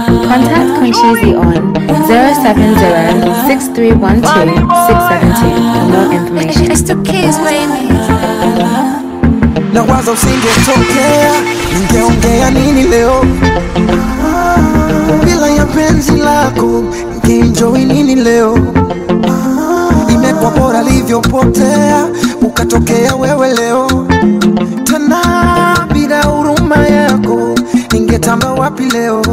Contact Conchizi on 070-6312-672 for more information. It's the kids, baby. na waza usingetokea ningeongea nini leo bila ya penzi lako ningeenjoy nini leo imekuwa bora livyopotea ukatokea wewe leo tena bila huruma yako ningetamba wapi leo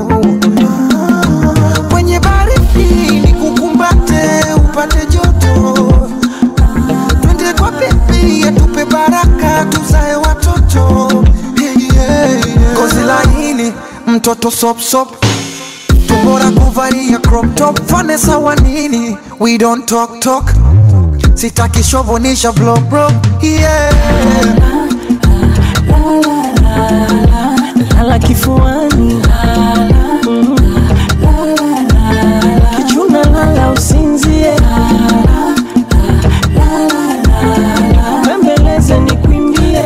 kwenye baridi nikukumbate upate joto twende kwa bibi atupe baraka tuzae watoto hey, yeah, yeah. kozi laini mtoto sopsop tumbora kuvalia crop top fane sawa nini we don't talk talk sitaki shovonisha vlog bro yeah. lala kifuani Mm. kichuna lala usinzie bembeleze nikwimbie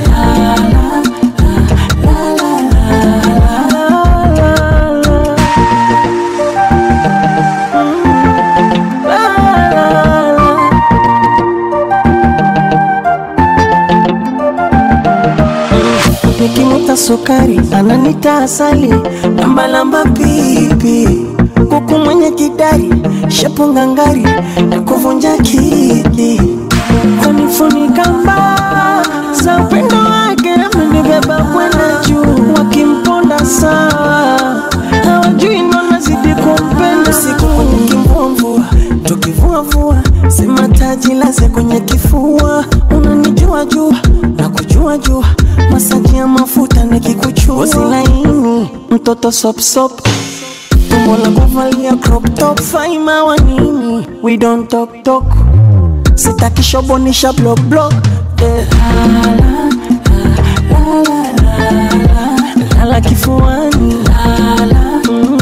nikimuta sukari ananita asali lambalamba pipi kuku mwenye kidari shepu ngangari na kuvunja kiti kunifunika mbaa za upendo wake amenibeba kwenda juu wakimponda sawa hawajui nanazidi kumpenda siku kwenye kimvumvua tukivuavua sema taji laze kwenye kifua unanijua jua na kujua jua masaji ya mafuta nikikuchua Ngozi laini mtoto sopsop tumbo la kuvalia crop top faima wa nini we don't talk talk sitaki shobonisha block block eh. lala kifuani Mm.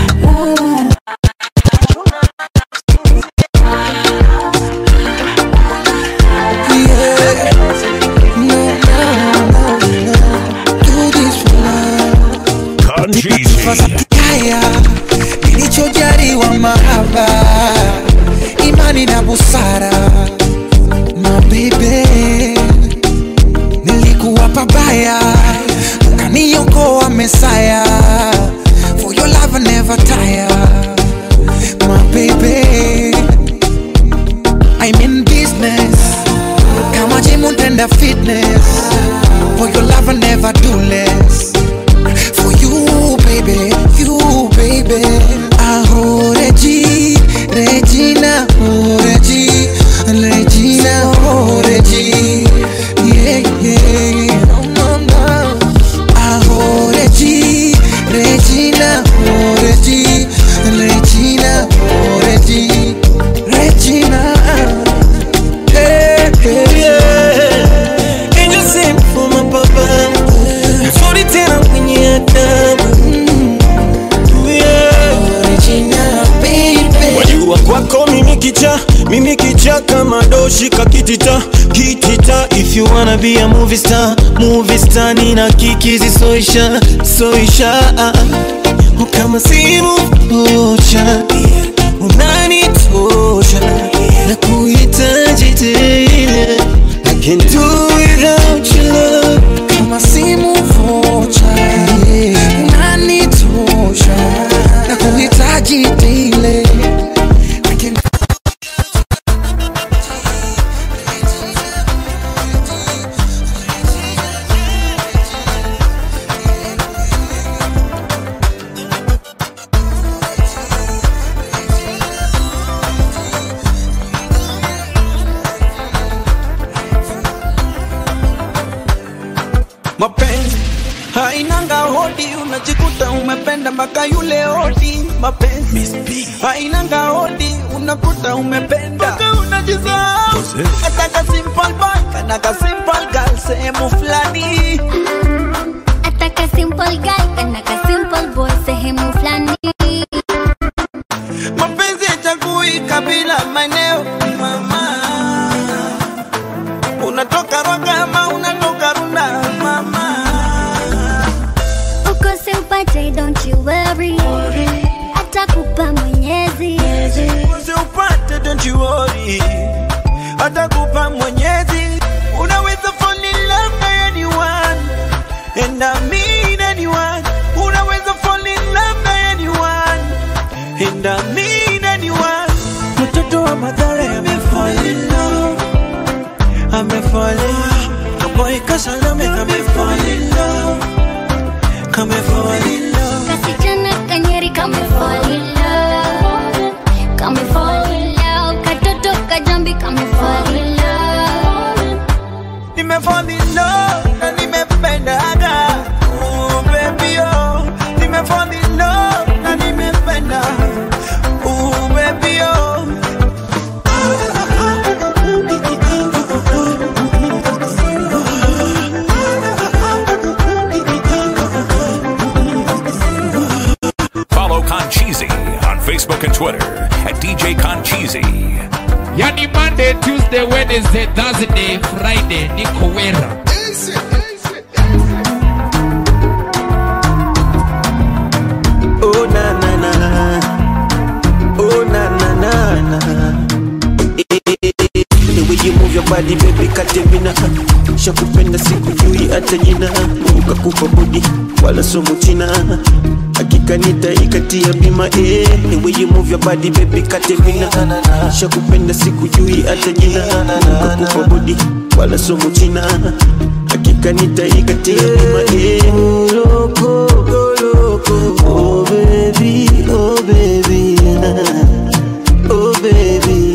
haya nilichojaliwa mahaba imani na busara mabebe nilikuwa pabaya ukaniokoa mesaya for your love I never tire my baby I'm in business kama jimu tenda fitness for your love I never do less for you, baby, you, baby. Aho, Regi, Regina, oh, Regi, Regina, oh, Regi. Yeah, yeah, no, no, no. Aho, Regi, Regina, oh, Regi, Regina, oh, Regi, Regina. Hey, hey, yeah. Angel sent for my papa Mzuri tena mwenye adabu yeah. Wajua kwako mimi kicha mimi kicha kama doshi kakitita kitita if you wanna be a movie star movie star nina kikizi soisha soisha kama simu moja unanitosha na kuhitaji tena I can't do without your love kama simu vocha unanitosha na kuhitaji tile I can- mapenzi hainanga hodi, unajikuta umependa mpaka yule hodi. Mapenzi hainanga hodi, unakuta umependa mpaka unajisahau. Ataka simple boy kana ka simple girl sehemu fulani. Ataka simple guy kana ka simple boy sehemu fulani. Mapenzi hachagui kabila, maeneo, mama. Unatoka Rwaka ama unatoka Runda, mama. Ukose upate, don't you worry. don't you worry atakupa mwenyezi unaweza fall in love na anyone and I mean anyone unaweza fall in love na anyone and I mean anyone mtoto wa madhara amefall in love amefall in love kaboy kasalame amefall in love kamefall in love Kasichana kanyeri kame fall in love Kame fall in love Katoto kajambi kame fall in love nimefall in love na nimependaga oh baby oh nimefall in love na nimependa oh baby oh Follow Concheesy on Facebook and Twitter at DJ Concheesy. yani monday tuesday wednesday thursday friday niko wera Oh na na na Oh na na na na Eh, eh, eh, The way you move your body baby katemina Shakupenda sikujui hata jina Ukakupa budi wala somo china Hakika nitaikatia bima eh The way you move your body baby katemina Shakupenda sikujui hata jina Ukakupa budi wala somo china Hakika nitaikatia bima eh Loco, loco Oh baby, oh baby Oh baby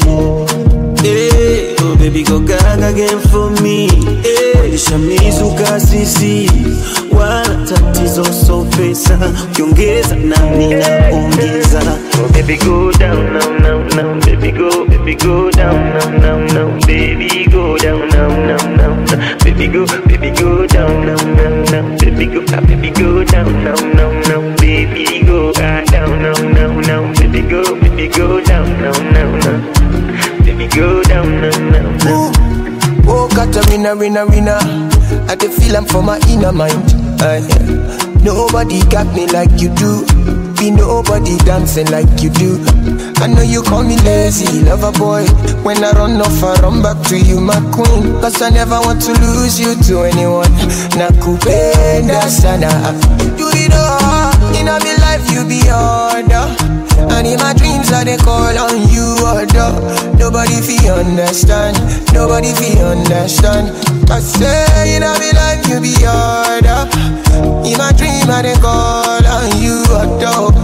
Hey, oh baby go gaga again for me hey, nishamizuka sisi wala tatizo so pesa ukiongeza nami naongeza oh baby go down now now now baby go baby go down now now now baby go down now now now now. baby go baby go down now now now baby go ah, baby go down now now now baby go ah, down now now now baby go baby go down now now now baby go down now now now Oh, Katarina, Rina, Rina. I dey feel I'm for my inner mind. Aye. nobody got me like you do. Be nobody dancing like you do. I know you call me lazy, lover boy. When I run off, I run back to you, my queen. Cause I never want to lose you to anyone. Nakupenda sana. Do it all. In my life, you be order. And in my dreams, I dey call on you, order. Nobody fi understand. Nobody fi understand. I say in my life, you be order. In my dream, I dey call on you, order.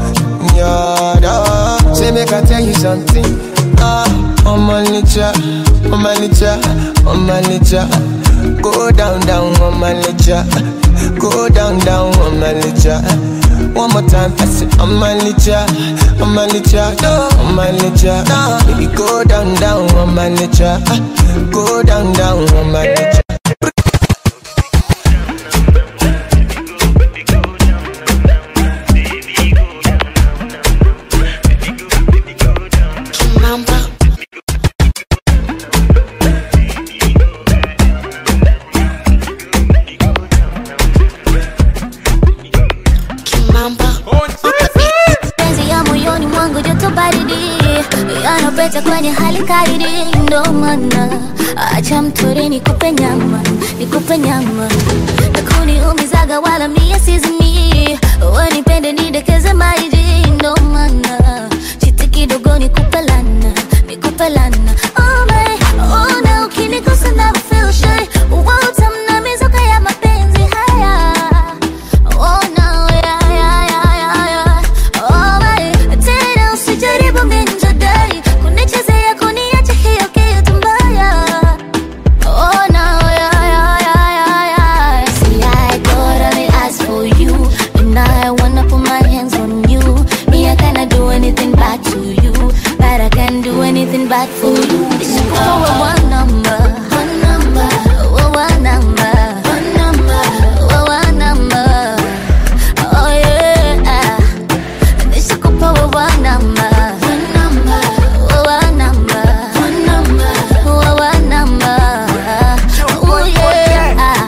Order. Say make I tell you something. Ah, on my nature, on my nature, on my nature. Go down, down on my nature. Go down, down on my nature. One more time, I say on my nature, on my nature, on my nature. Baby, go down, down on my nature. Go down, down on my nature. Penzi ya moyoni mwangu joto baridi yanapeta kwenye hali kaidi, ndo maana acha mtori nikupe nyama, nikupe nyama nakuniumizaga wala mie sizimi, wanipende nidekeze maidi, ndo maana chiti kidogo nikupe lana, nikupe lana oh my, oh na ukinikosa na feel shy, utamna mizuka ya mapenzi haya Oh no, yeah, yeah, yeah, yeah, yeah. Oh my, tena usijaribu minjadai kunichezea kuniacha hiyo kitu mbaya. Oh no, yeah, yeah, yeah, yeah, yeah. See, I got only ask for you, and I wanna put my hands on you. Me, I cannot do anything bad to you, but I can do anything bad for you. This is for one number, one number, oh, one number, one number, oh, one number. Oh yeah, nisikupa wewe namba, wewe namba, wewe namba. Oh yeah.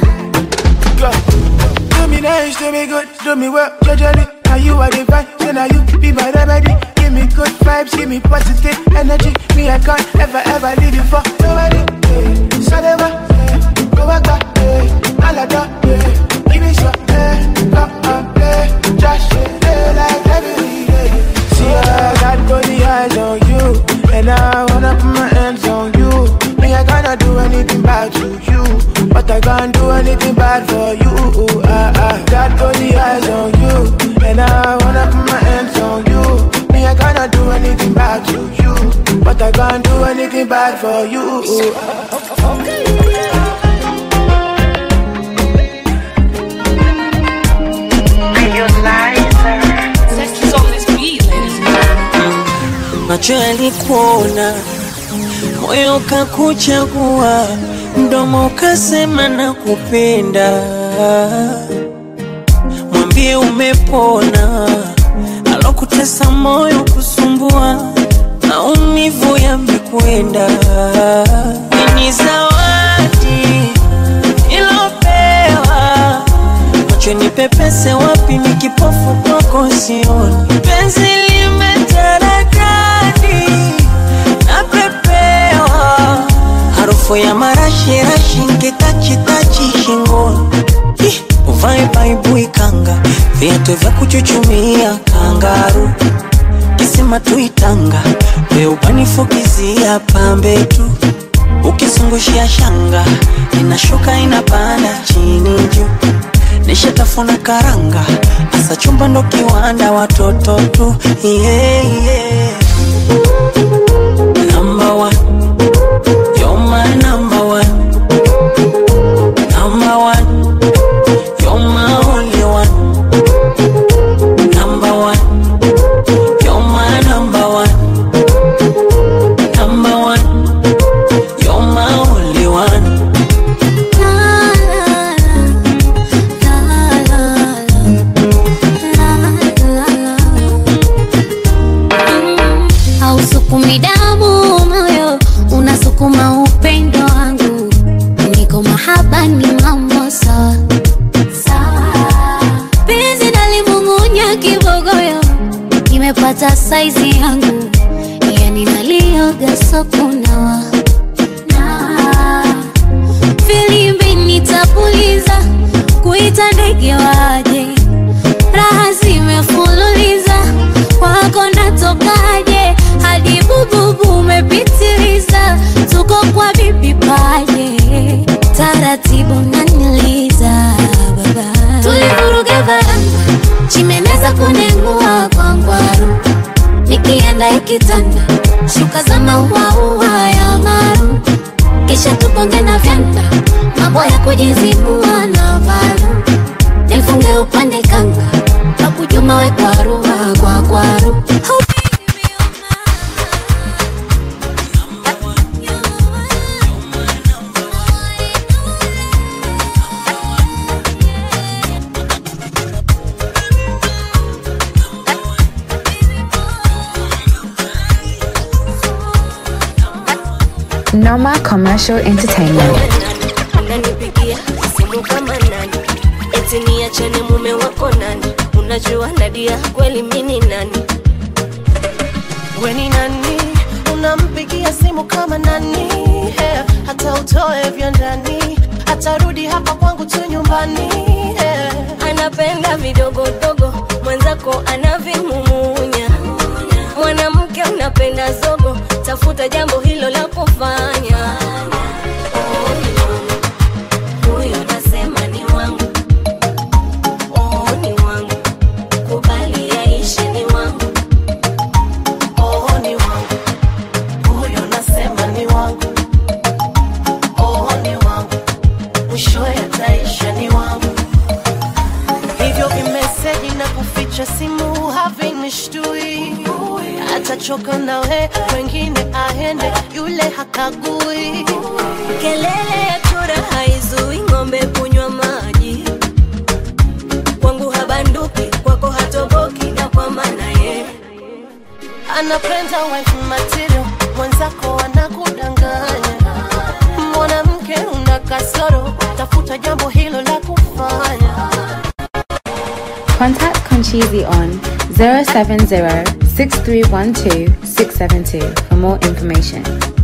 Do me nice, do me good, do me well, judgely. Now you are the fine, so now you be my remedy. Give me good vibes, give me positive energy. Me, I can't ever, ever leave you for nobody. Yeah. Sadeva, yeah. go back, back, yeah. Alada, yeah. Give me some, yeah. Come on, yeah. Just yeah. like every day. See, I got body eyes on you, and I wanna put my hands on you. Me, I cannot do anything bad to you, but I can't do anything bad for you. I, I got body eyes on you, and I wanna put my hands on you. Me, I cannot do anything bad to you, but I can't do anything bad for you. macho yalikuona, moyo kakuchagua, mdomo ukasema nakupenda. Mwambie umepona, alokutesa moyo kusumbua, maumivu yamekwenda. Ni zawadi ilopewa macho ni pepese wapi, ni kipofu kwako sioni, penzi limetaradadi napepewa, harufu ya marashirashi nkitachitachi shingoni, Ih, uvae baibui kanga, viatu vya kuchuchumia kangaru kisima tuitanga, we ubanifukizia pambe tu ukizungushia shanga inashuka inapanda chini juu nishatafuna karanga asa chumba ndo kiwanda watoto tu yeah, yeah. Number one. You're my number one. Number one. You're my only one. Number one. You're my number one. Number one. You're my only one. hausukumi damu moyo unasukuma upendo wangu niko mahaba ni mambo sawa sawa penzi nalimung'unya kibogoyo nimepata saizi yangu yani nalioga sokunawa na filimbi nitapuliza kuita ndege waje raha zimefululiza wako natokaje hadi bububu umepitiliza tuko kwa bibi paje taratibu naniliza baba tulivuruga varanga chimeneza kunengua kwa ngwaru nikienda ikitanda shuka za mauaua ya maru kisha tuponge na vyanda mambo ya kujizibua na valu nifunge upande kanga kakujuma we kwaru kwa kwaru Noma Commercial Entertainment. unanipigia simu kama nani eti niachane mume wako nani unajua nadia kweli mini nani weni nani unampigia simu kama nani yeah. hata utoe vya ndani atarudi hapa kwangu tu nyumbani yeah. anapenda vidogodogo mwenzako anavimumunya mwanamke unapenda zogo tafuta jambo hilo la kufanya Oh, ni wangu. Huyo nasema ni wangu Oh, ni wangu kubali yaishe ni wangu oh, ni wangu huyo nasema ni wangu oh, ni wangu mwishowe ataisha ni wangu hivyo vimeseji na kuficha simu havinishtui atachoka nawe wengine aende yule hakagui kelele ya chura haizui ng'ombe kunywa maji kwangu habanduki kwako hatoboki na kwa maana ye anapenda wife material mwenzako anakudanganya mwanamke una kasoro tafuta jambo hilo la kufanya Contact Conchizi on 070-6312-672 for more information.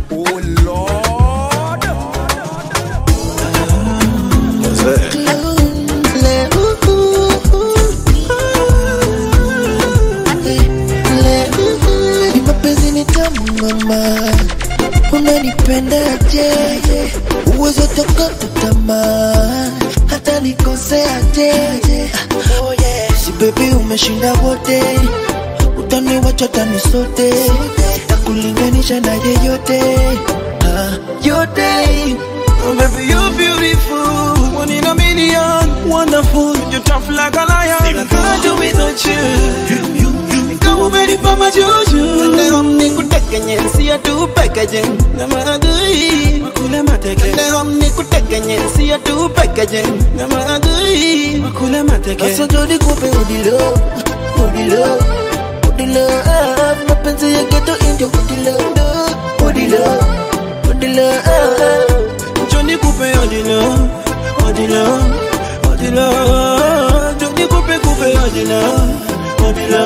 mapenzi ni tamu mama unanipendaje uwezo tokata tamaa hata nikoseaje oh yeah. si bebi umeshinda wote utaniwacha tani sote takulinganisha na yeyote ah, yote Oh, baby, you're beautiful. One in a million. Wonderful. You're tough like a lion. I can't do without you. Kama umenipa majuju. Leo nikuteke nyensi ya tu packaging. Na maadui. Makule mateke. Leo nikuteke nyensi ya tu packaging. Na maadui. Makule mateke. Sasa ndo nikupe udilo udilo udilo ah, mapenzi ya geto indio udilo udilo udilo ah. Johnny Coupe Odila, Odila, Odila, Johnny Coupe Coupe Odila, Odila,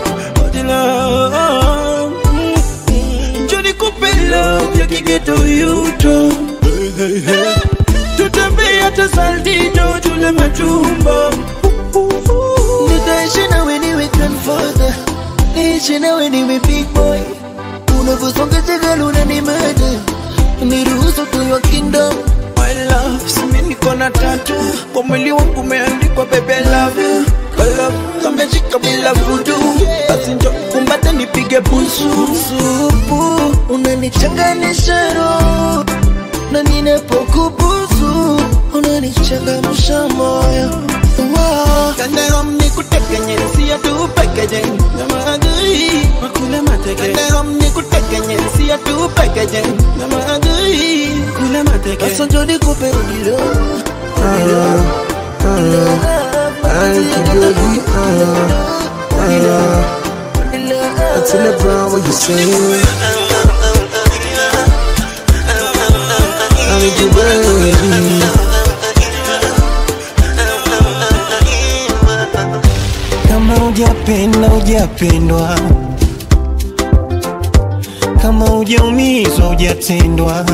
Odila. Mm. Johnny Coupe love ya kigeto yuto. Tutembea hata saldido tule machumba. Nitaishi nawe niwe grandfather niishi nawe niwe big boy unavyosonga tegalo unanimada niruhusu tuyo kingdom My love, simi niko na tatu kwa mwili wangu umeandikwa baby I love you. Kwa love kameshika bila vudu, basi njo kumbate nipige busu. supu unanichanganisha roho na ninapokubusu unanichangamsha moyo Wow. Kandehom nikuteke nyensi ya tu packaging na maadui makule mateke. Kandehom nikuteke nyensi ya tu packaging na maadui kule mateke. Sasa njo nikupe udilo Until Brown, what you say? I need you, baby. kama hujapenda hujapendwa kama hujaumizwa hujatendwa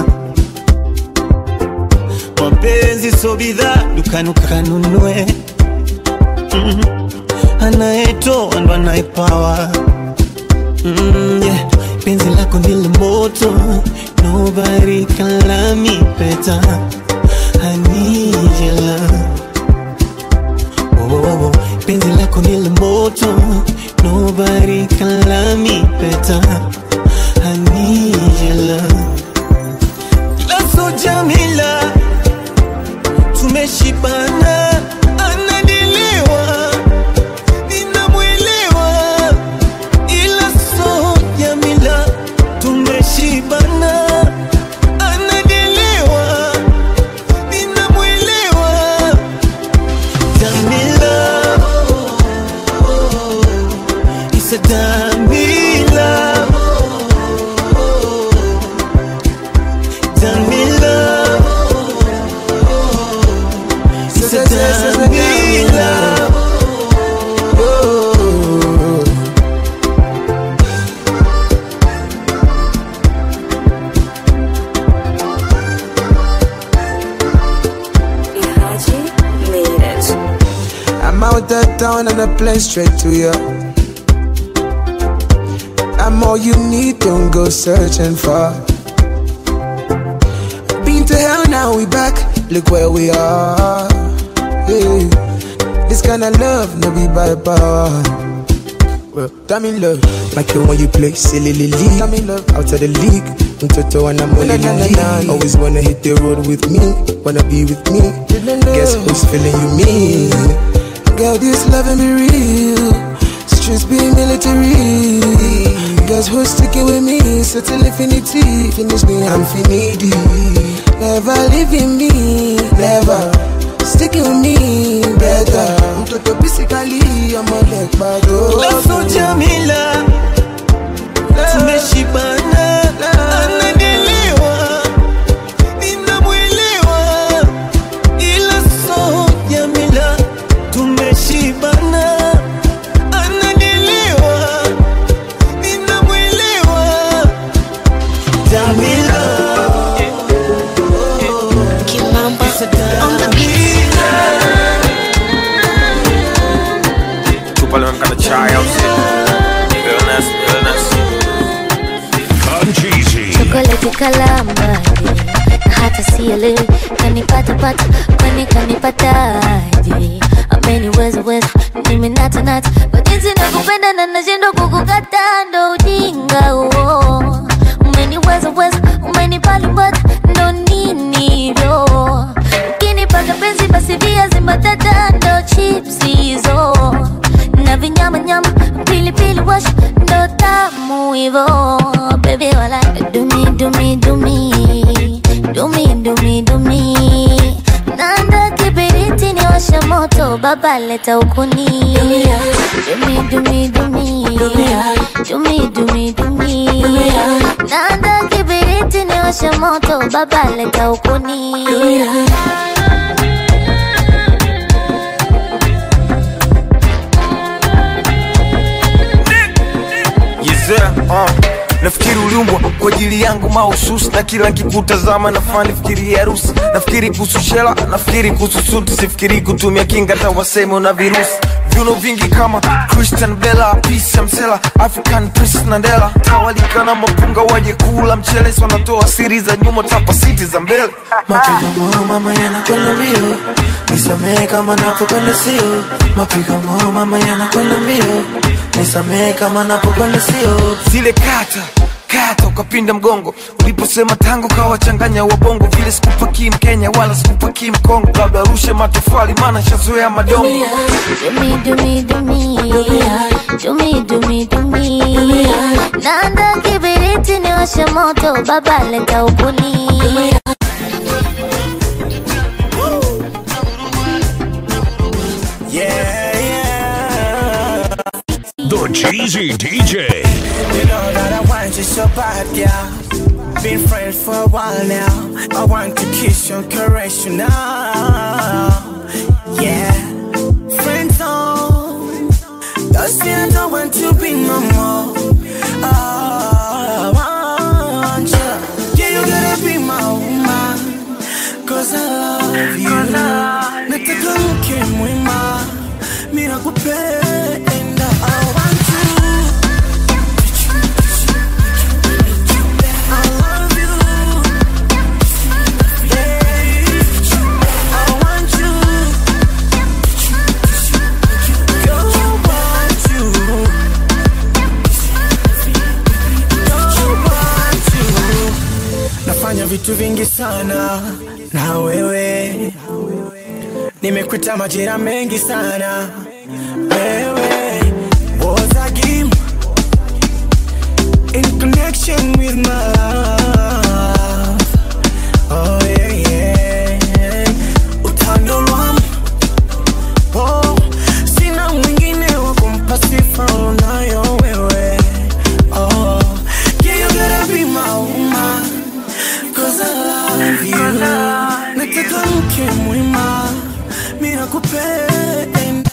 mapenzi so bidhaa dukani ukanunue mm. anayetoa ndo anayepawa mm, yeah. penzi lako ndile moto nobody can love me better I need your love oh, oh, oh. penzi lako ndile moto nobody can love me better I need your love Laso Jamila tumeshibana anadiliwa ninamwelewa ila so Jamila tumeshibana anadiliwa ninamwelewa Jamila It's a Jamila Jamila It's a Jamila I'm out that town and I play straight to you. I'm all you need, don't go searching for. Been to hell, now we back. Look where we are. Yeah. This kind of love, no be by power. Well, damn in love, like it when you play silly league. Damn in love, out of the league. Mtoto and I'm only league. Always wanna hit the road with me, wanna be with me. Guess who's feeling you me? Girl, this loving be real. Streets be military. Guess who's sticking with me? Settle infinity. Finish me, I'm finity. Never leaving me, never. Sticking with me, better. Mtoto basically, I'm a leg Laso Jamila tumeshibana anadiliwa ninamwelewa ila so Jamila tumeshibana kalambaje na hata sielewi kanipatapata kwani kanipataje ameniweza weza nimenatanata kwa jinsi nakupenda na nashindwa kukukata ndo ujinga huo umeniweza weza umenipalimbata ndo nini hivyo ukinipaka penzi basi viazi mbatata ndo chips hizo na vinyamanyama pilipili wash ndo tamu hivo bebi wala dumi dumi dumi dumi dumi dumi nanda kibiriti ni washa moto baba leta ukuni dumi dumi dumi dumi dumi dumi nanda kibiriti ni washa moto baba leta ukuni Yezea, uh. Nafikiri uliumbwa kwa ajili yangu mahususi, na kila nkikutazama nafaa nifikiri harusi. Nafikiri kuhusu shela, nafikiri kuhusu suti, sifikiri kutumia kinga hata waseme una virusi. Viuno vingi kama Christian Bella, Peace Msela, African Princess Nandela, tawalika na mapunga waje kula mchele, si wanatoa siri za nyuma, tapa siti za mbele. Mapigo moyo mama yanakwenda mbio, nisamehe kama napokwenda sio. Mapigo moyo mama yanakwenda mbio, nisamehe kama napokwenda sio. zile kata kata ukapinda mgongo uliposema tango kawachanganya wabongo vile sikupakii mkenya wala sikupakii mkongo labda rushe matofali maana shazoea madongo Dumi dumi dumi dumi dumi dumi nanda kibiriti ni washa moto baba leta ukuni The Cheesy DJ. You know that I want you so bad, yeah. Been friends for a while now. I want to kiss you, caress you now. Yeah, friends on. Don't say I don't want to be no more. Oh, I want you. Yeah, you gotta be my woman. Cause I love you. Nataka mke mwema. Mira kupenda. I want you. nafanya vitu vingi sana na wewe nimekuta majira mengi sana wewe was a game in connection with my love oh yeah yeah utando lwangu oh sina mwingine wa kumpa sifa unayo wewe oh yeah you gotta be my woman Cause I love you Nataka mke mwema Mira kupenda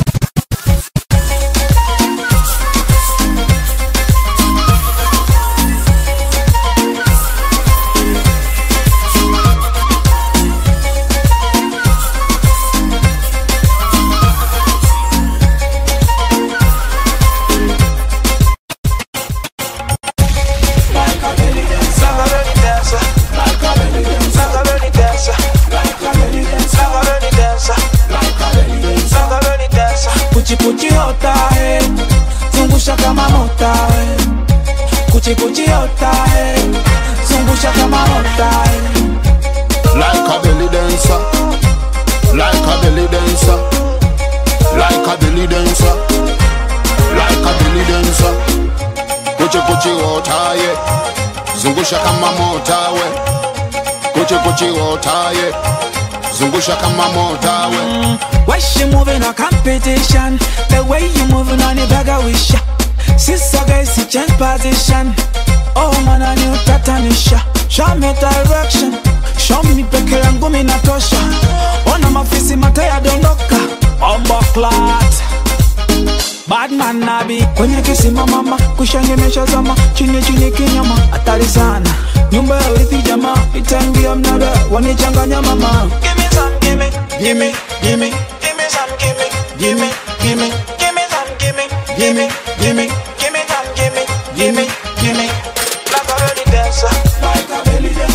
Kuchipuchi hota eh, zungusha kama mota eh. Kuchipuchi hota eh, zungusha kama mota eh. Like a belly dancer, like a belly dancer, like a belly dancer, like a belly dancer. Kuchi kuchi wotaye, zungusha kama mota we. Kuchi kuchi wotaye, zungusha kama mota we. Why she moving a competition? The way you moving on the bag of wish. Sister guys, she change position. Oh man, I knew tatanisha. Show me direction. Show me peke yangu minatosha. Ona mafisi mate yadondoka. Ombo clat. Bad man nabi kwenye kisima mama kushangemesha zama chini chini kinyama hatari sana nyumba ya urithi jamaa itaingia mnada wanichanganya mama Give me some, give me, give me, give me, give me some, give me, give me, give me, give me some, give me, give me, give me, give me some, give me, give me, give me. Like a belly dancer, like a belly dancer.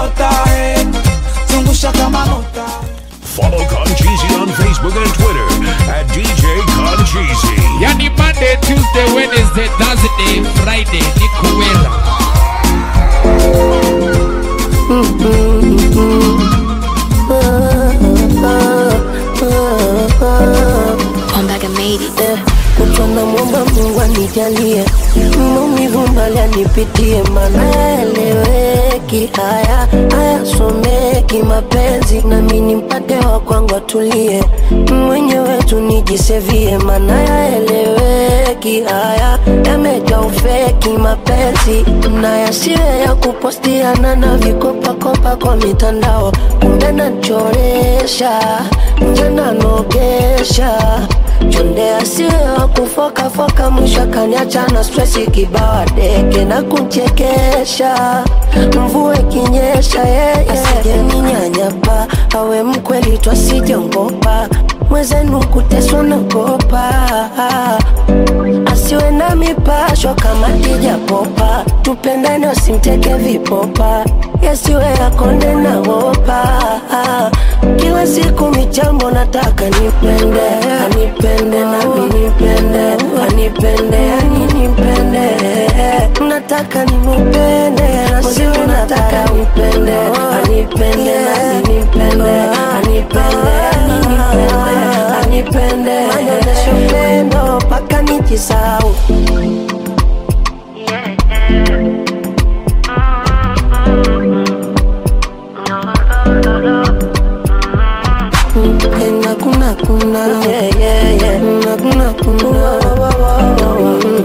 nota eh. zungusha kama nota Follow Concheesy on Facebook and Twitter at DJ Concheesy. Yani Monday, Tuesday, Wednesday, Thursday, Friday, niko wera. Ombaga made it. Kutwa na mwomba Mungu anijalie maumivu mbali anipitie, maana eleweki haya hayasomeki mapenzi, nami nimpate wa kwangu atulie, mwenyewe tu nijisevie, maana yaeleweki haya yamejaa ufeki mapenzi, na yasiwe ya kupostiana na vikopakopa kwa mitandao, kumbe nachoresha njana nogesha chonde asiwe wa kufokafoka, mwisho akaniacha na stresi kibawa deke na kunchekesha, mvua ikinyesha yeye asijeninyanyapa, awe mkweli twasijongopa mwezenu kuteswa nagopa asiwe na mipasho kama tijapopa, tupendane wasimteke vipopa, yasiwe yakonde na wopa. Kila siku michambo nataka nipende, anipende nami nipende, anipende yani nipende, nataka nimupende, nasiwe nataka nipende, anipende nami nipende, anipende yani nipende, anipende, anyonyeshe upendo mpaka nijisau kuna kuna kuna yeah, yeah, yeah. kuna kuna kuna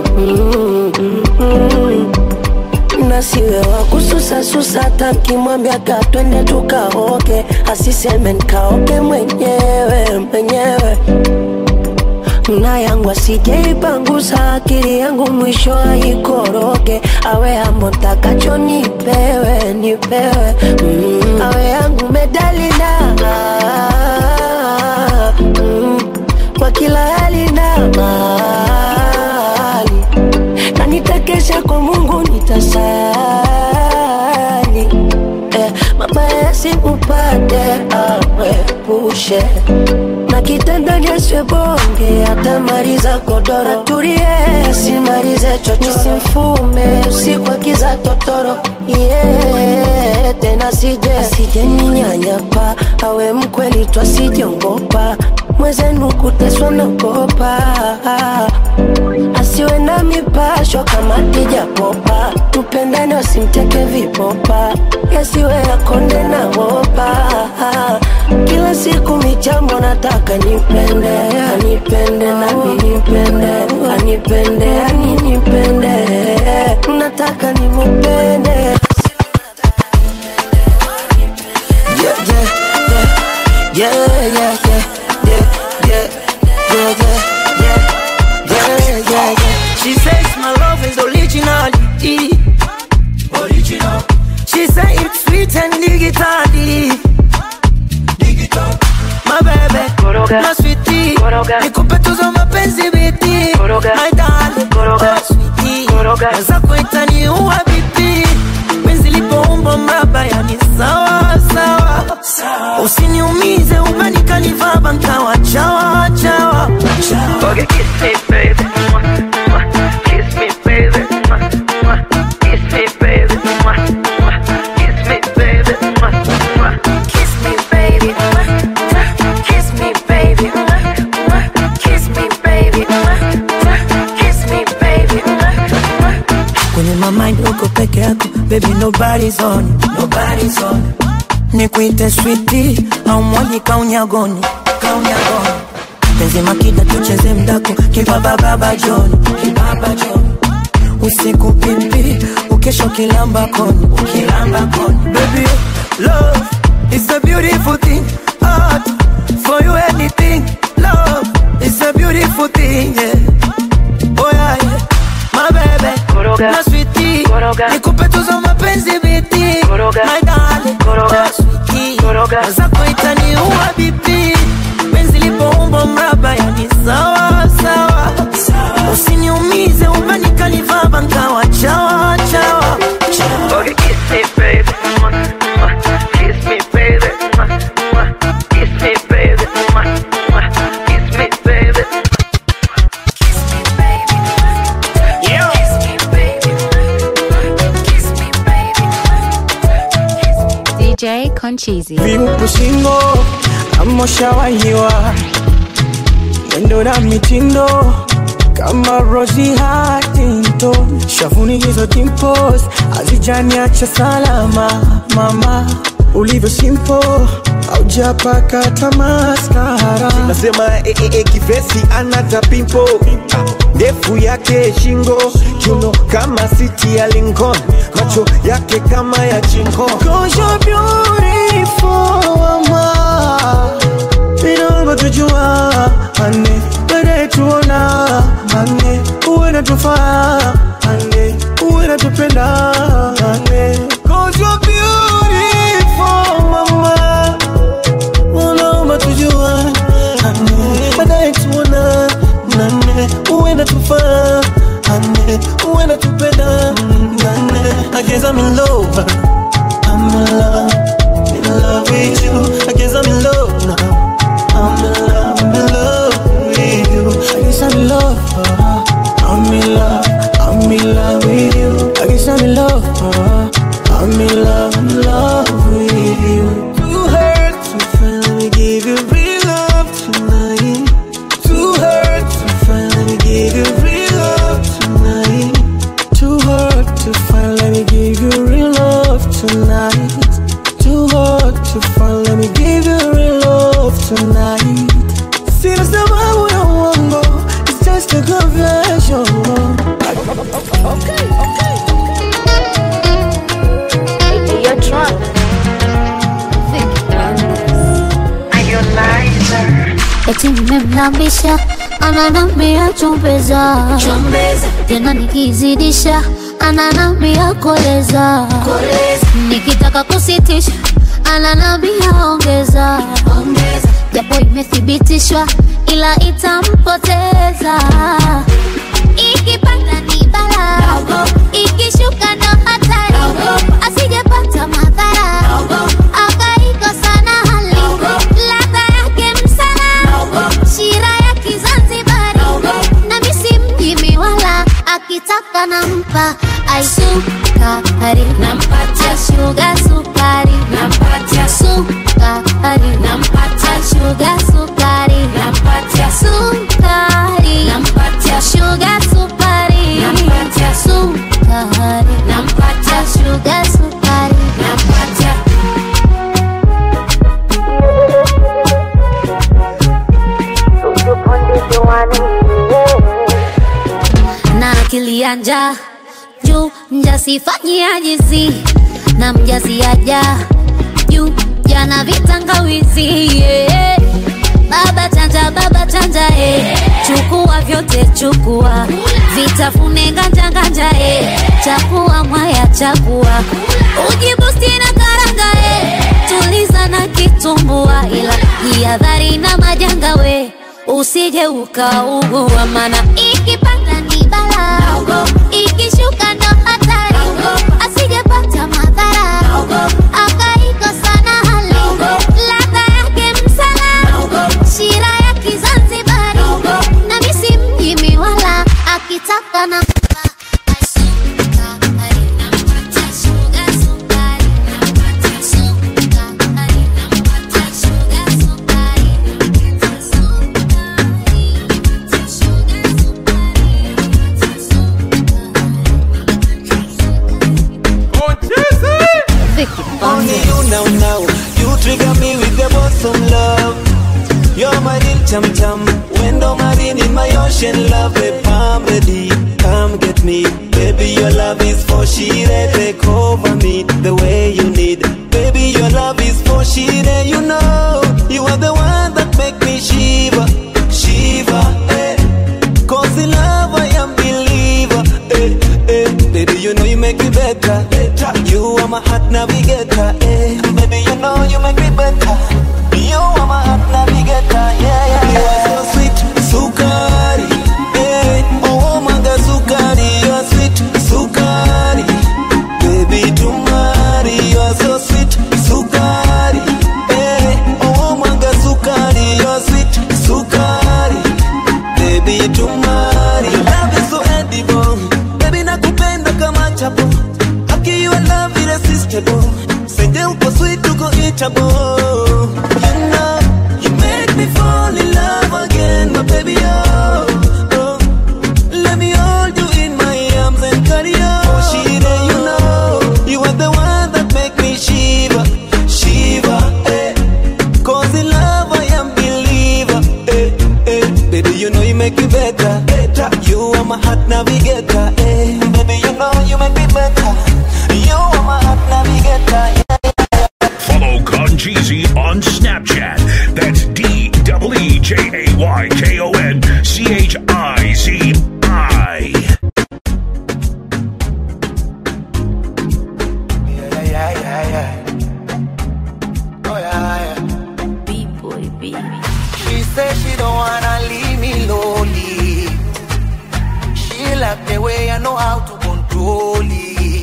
nasiwe wa kususasusa takimwambia katwende tukaoke asiseme nkaoke mwenyewe mwenyewe na yangu asijeipangusa akili yangu mwisho aikoroge awe ambo ntakacho nipewe nipewe mm. awe yangu medalina mm. kwa kila hali na mali na nitakesha kwa Mungu nitasali eh, mabaya yasikupate awepushe na kitanda nyeswe bonge atamaliza godoro tulie simalize chocho simfume usiku akiza totoro yeah, tena sije asije ninyanyapa awe mkweli twasijongopa mwezenu kuteswa nagopa asiwe na mipasho kama tijapopa tupendane wasimteke vipopa yasiwe yakonde na wopa kila siku michambo nataka nipende anipende nami nipende anipende ani nipende nataka nimupende Yeah, yeah, yeah, yeah, yeah, yeah, yeah, yeah, yeah, yeah, yeah, yeah, yeah. She says my love is originality. Original. She say it's sweet and digitally. Digital. My baby, my sweetie. Nikupe tuzo mapenzi biti. My darling, my sweetie. Naweza kuita ni uwa bibi. Penzi lipoumbwa mraba yani sawa sawa. Usiniumize umenikanivaba nkawa chawa chawa. Okay, kiss me baby. Kiss me baby. Kiss me baby. Kiss me baby. Kiss me baby. Kiss me baby. Kiss me baby. Kiss me baby. Kwenye my mind uko peke yako baby nobody's on you, nobody's on you. Nikuite sweetie au mwali kaunyagoni kaunyagoni penzi makida tucheze mdako kibaba baba John kibaba John usiku pipi ukesho kilamba koni kilamba koni baby love is a beautiful thing art for you anything love is a beautiful thing yeah oh yeah, yeah. my baby na sweetie nikupe tuzo mapenzi biti my darling na sweetie naweza kuita ni uwa bibi penzi lipoumbwa mraba yani sawa sawa usiniumize umenikanivaba nkawa chawa chawa Okay, kiss me, baby. Concheesy. viupu shingo amoshawahiwa mwendo na mitindo kama Rosie Huntington, shavuni hizo dimples hazijaniacha salama. Mama ulivyo simple, haujapaka tamaskara. nasema eh, eh, eh, kifesi anata pimpo ndefu yake shingo kiuno kama siti ya Lincoln macho yake kama ya chingo Cause you're beautiful, mama. Vinongo tujua ane baadaye tuona ane uwe natufaa ane uwe natupenda ane Cause you're beautiful, mama. Unaomba tujua ane baadaye tuona nane uwe natufaa ane uwe natupenda nane I guess I'm in love I'm in love, in love with you. I guess I'm in love now. I'm in love, I'm in love with you. I guess I'm in love. uh, I'm in love, I'm in love with you. I guess I'm in love. uh, I'm in love, I'm in love with you. Too hurt to finally give you real love tonight. Too hurt to finally give you real love tonight. Too hard to find, let me give you real love tonight. Too hard to find, let me give you real love tonight. Sina sababu ya uongo, it's just a confession. Okay, okay, Hey, you're drunk. Eti nimemlambisha ananambia chumbeza, tena nikizidisha ananambia koleza, nikitaka kusitisha ananambia ongeza, japo imethibitishwa ila itampoteza ikipanda ni bala ikishuka ndo hatari asijepata madhara akaikosa na hali ladha yake msala shira ya kizanzibari na misi mjimi wala akitaka nampa aisukari nampatia shuga sukari nampatia sukari nampatia shuga sukari nampatia sukari nampatia shuga sukari nampatia sukari nampatia shuga sukari nampatia na akili ya njaa juu mjasifanyia jizi na mjasiaja juu jana vitangawizi yeah. baba chanja baba chanja eh. chukua vyote chukua vitafune nganja nganja eh. chakua mwaya chakua ujibusti na karanga eh. tuliza na kitumbua ila jihadhari na majanga we usije ukaugua mana ikipanda ni bala ikishuka ndo hatari asijepata madhara akaikosa na hali ladha yake msala shira ya kizanzibari na misi mjimi wala akitaka na Only you now, now. You trigger me with the bosom love. You're my real chum chum. Window marine in my ocean love. Babe, I'm ready. Come get me. Baby, your love is for she Take over me the way you need. Baby, your love is for she You know, you are the one that make me shiver. Shiver, eh. Cause in love I am believer. Eh, eh. Baby, you know you make me better. You are my heart navigator. Eh. Baby, you know you make me better. You are my heart navigator. Yeah, yeah, You are so sweet, sukari. Eh. Oh, manga sukari. You are sweet, sukari. Baby, tumari. You are so sweet, sukari. Eh. Oh, unbeatable. You know, you make me fall in love again, my baby. Oh, oh. let me hold you in my arms and carry on. Oh, Shida, you know, you are the one that make me shiver, shiver. Eh. Cause in love I am believer. Eh, eh. Baby, you know you make me better. better. You are my heart navigator. Eh. Baby, you know you make me better. You are my heart navigator. Follow Concheesy on Snapchat. That's D W E J A Y K O N C H I Z I. Yeah, yeah, yeah, yeah. Oh, yeah, yeah. B-boy, baby. She said she don't wanna leave me lonely. She like the way I know how to control it.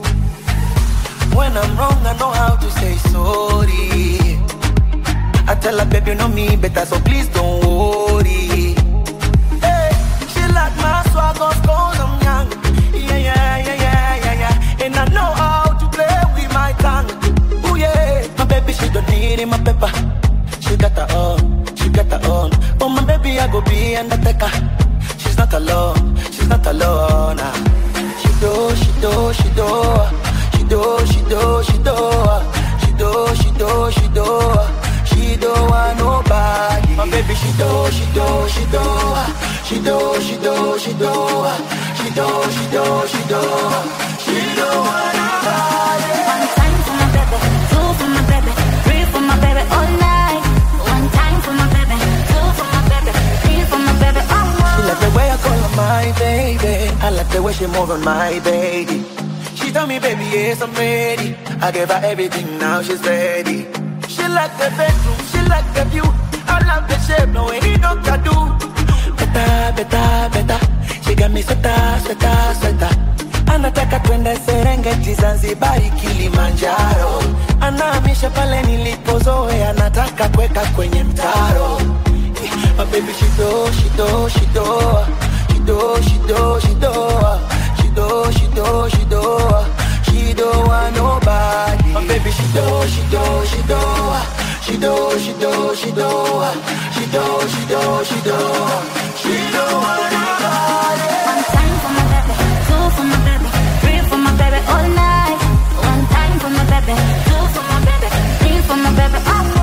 When I'm wrong, I know how to say sorry. I tell her, baby, you know me better, so please don't worry. Hey, she like my swag, of course I'm young. Yeah, yeah, yeah, yeah, yeah, yeah. And I know how to play with my tongue. Ooh, yeah. My baby, she don't need it, my pepper. She got her own, she got her own. Oh, my baby, I go be undertaker. She's not alone, she's not alone. ah. She do, she do, she do. She do, she do, she do. She do, she do, she do. She do want nobody. My baby, she do, she do, she do. She do, she do, she do. She do, she do, she do. She do want nobody. One time for my baby, two for my baby, three for my baby all night. One time for my baby, two for my baby, three for my baby all She night. like the way I call her my baby. I like the way she move on my baby. She tell me, baby, yes, I'm ready. I gave her everything, now she's ready. She like the bedroom, she like the view. I love the shape, no any doctor do. Better, better, better. She got me sweater, sweater, sweater. Anataka twende Serengeti, Zanzibari, Kilimanjaro. Anahamisha pale nilipozoea, anataka kuweka kwenye mtaro. My baby, she do, she do, she do, she do, she do, she do, she do, she do, she do, she do want nobody. My baby, she do, she do, she do, she do, she do, she do, she do, she do, she do, she do want nobody. One time for my baby, two for my baby, three for my baby all night. One time for my baby, two for my baby, three for my baby all night.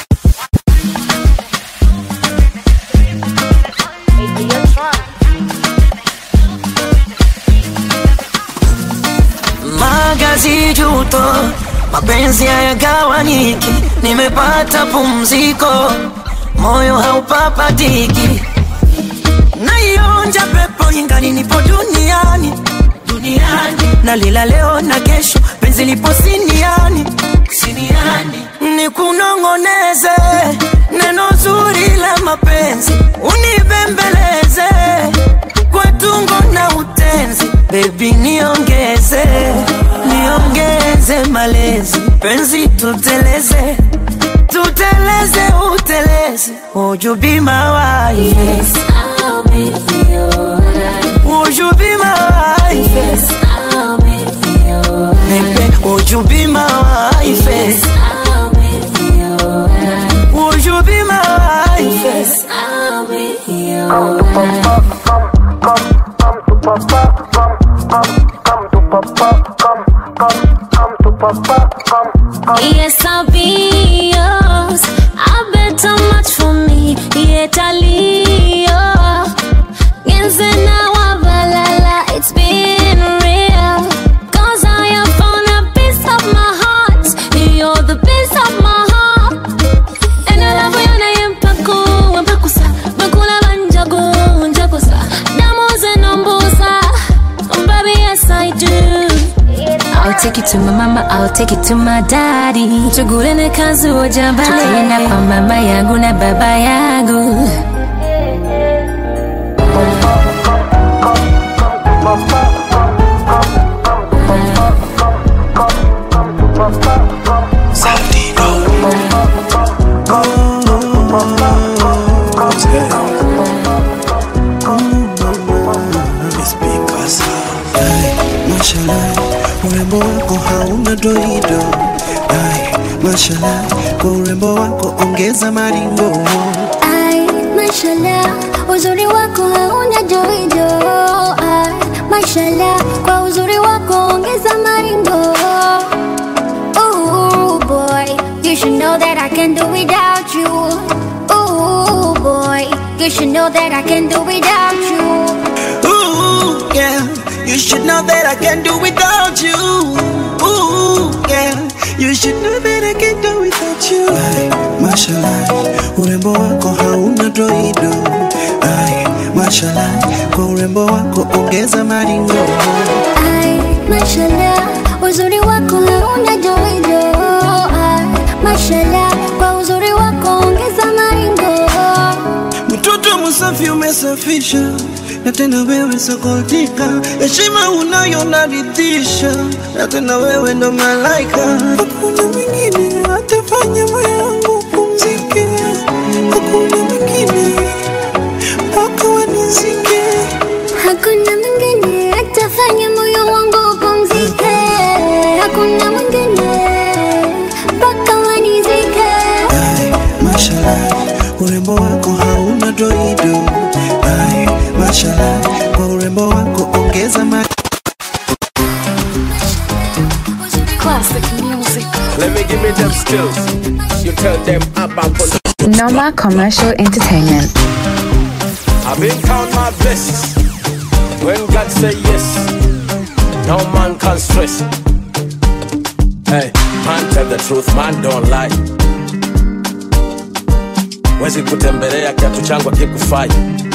magazi juto, mapenzi hayagawanyiki, nimepata pumziko, moyo haupapatiki, naionja pepo ingali nipo duniani duniani, nalila leo na kesho, penzi lipo siniani siniani, nikunong'oneze neno zuri la mapenzi, unibembeleze kwa tungo na utenzi, baby niongeze niongeze malezi, penzi tuteleze tuteleze uteleze, would you be my wife? Yes, I'll be your wife. Would you be my wife? Yes, I'll be your wife. Baby, would you be my wife? Yes, I'll be your wife. Would you be my wife? Yes, I'll be your wife. Yes, I'll be yours. I bet how much for me. Yet I'll Yenze na wabalala, it's been real. Cause I have found a piece of my heart. You're the piece of my heart. And I love you na yempaku, yempakusa. Bakula banjagu, njakusa. Damu zenombusa. Baby, yes I do. I'll take it to my mama, I'll take it to my daddy. Tugulene kazi ujambale. Tutaenda kwa mama yangu na baba yangu. Mashallah, urembo wako hauna doido. Ay, mashallah, ongeza maringo Ai, mashallah, uzuri wako hauna joijo. Ai, mashallah, kwa uzuri wako ongeza maringo. Ooh boy, you should know that I can do without you. Ooh boy, you should know that I can do without you. Ooh, yeah. You should know that I can do without you. Ooh, yeah. You should know that I can do without you. Ai, mashallah, urembo wako hauna doido. Ai, mashallah, kwa urembo wako ongeza maringo. Ai, mashallah, uzuri wako hauna joijo. Ai, mashallah, kwa uzuri wako ongeza maringo. Mtoto msafi umesafisha na tena wewe sokotika, heshima unayo naridhisha, na tena wewe ndo malaika. Hakuna mwingine atafanya moyo wangu pumzike, hakuna mwingine mpaka wanizike. Hakuna mwingine atafanya moyo wangu upumzike. Hakuna mwingine mpaka wanizike. Ai, mashallah, urembo wako hauna doido. Ai, mashallah, kwa urembo wako ongeza maringo. Classic music. Let me give me them skills. You tell them about Noma Commercial Entertainment. I've been count my blessings. When God say yes, no man can stress. Hey, man tell the truth, man don't lie. Wezi kutembelea kiatu changu akikufai.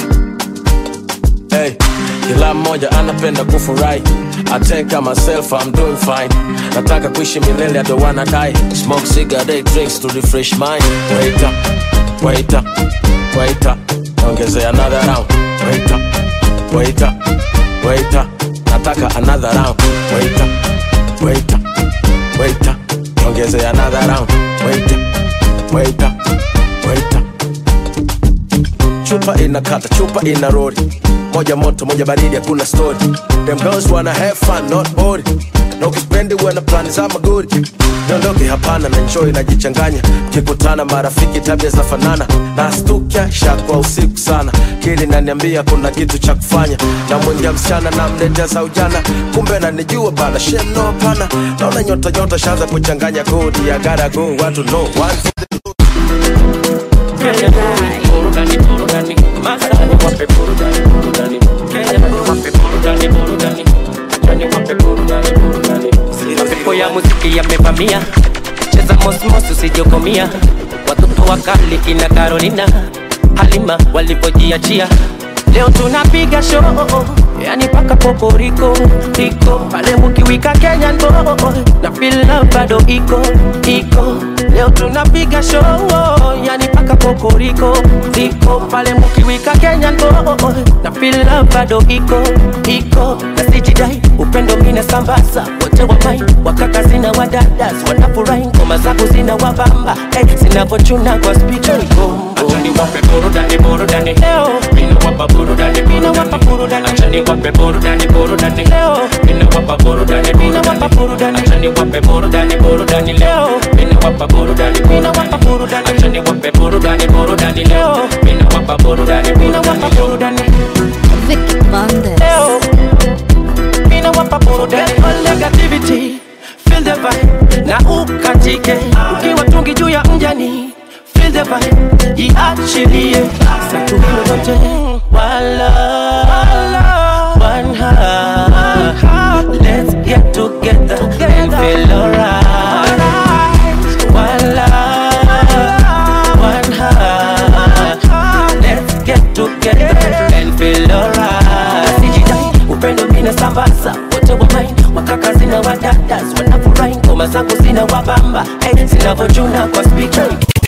Hey, kila mmoja anapenda kufurahi. I take care myself, I'm doing fine. Nataka kuishi milele, I don't wanna die. Smoke cigarette, drinks to refresh mind. Wait up, wait up, wait up. Ongezea another round. Wait up, wait up, wait up. Nataka another round. Wait up, wait up, wait up. Ongezea another round. Wait up, wait up, wait up. chupa inakata chupa ina rodi moja moto moja baridi hakuna story them girls wanna have fun not bored na ukispendi wana plani za magori niondoke hapana na enjoy najichanganya kikutana marafiki tabia za fanana na stukia shakwa usiku sana kili naniambia kuna kitu cha kufanya na mwingia msichana na mletea za ujana kumbe nanijua bana shemno pana naona nyota nyota shaza kuchanganya kodi ya gotta go watu no one burudani burudani masani wape burudani burudani Kenya wape burudani burudani Kenya wape burudani burudani mapepo ya muziki yamevamia cheza mosmos usijokomia watoto wakali kina Carolina Halima walipojiachia leo tunapiga show yani paka poporiko iko pale mukiwika Kenyan boy na feel love bado iko iko leo tunapiga show yani paka poporiko iko pale mukiwika Kenyan boy na feel love bado iko iko na sijidai upendo mina sambaza wote wa mai wakaka zina wadadas wanafurahi ngoma zako zina wabamba hey, zinavochuna kwa speaker iko Achani wape burudani burudani leo Mina wapa burudani Mina wapa burudani Achani wape burudani burudani leo Mina wapa burudani Mina wapa burudani Achani wape burudani burudani leo Mina wapa burudani Mina wapa burudani Achani wape burudani burudani leo Mina wapa burudani Mina wapa burudani Vicky Monday. leo Mina wapa burudani All negativity Feel the vibe Na ukatike Ukiwa tungi juu ya mjani Feel the vibe Jiachilie Satu hilo lote Wala One heart Let's get together And feel alright Wala One heart Let's get together And feel alright Sijidai upendo mina sambaza wote wa main wakaka zina wadadas wanafurahi ngoma zangu zina wabamba hey, zinavochuna kwa speaker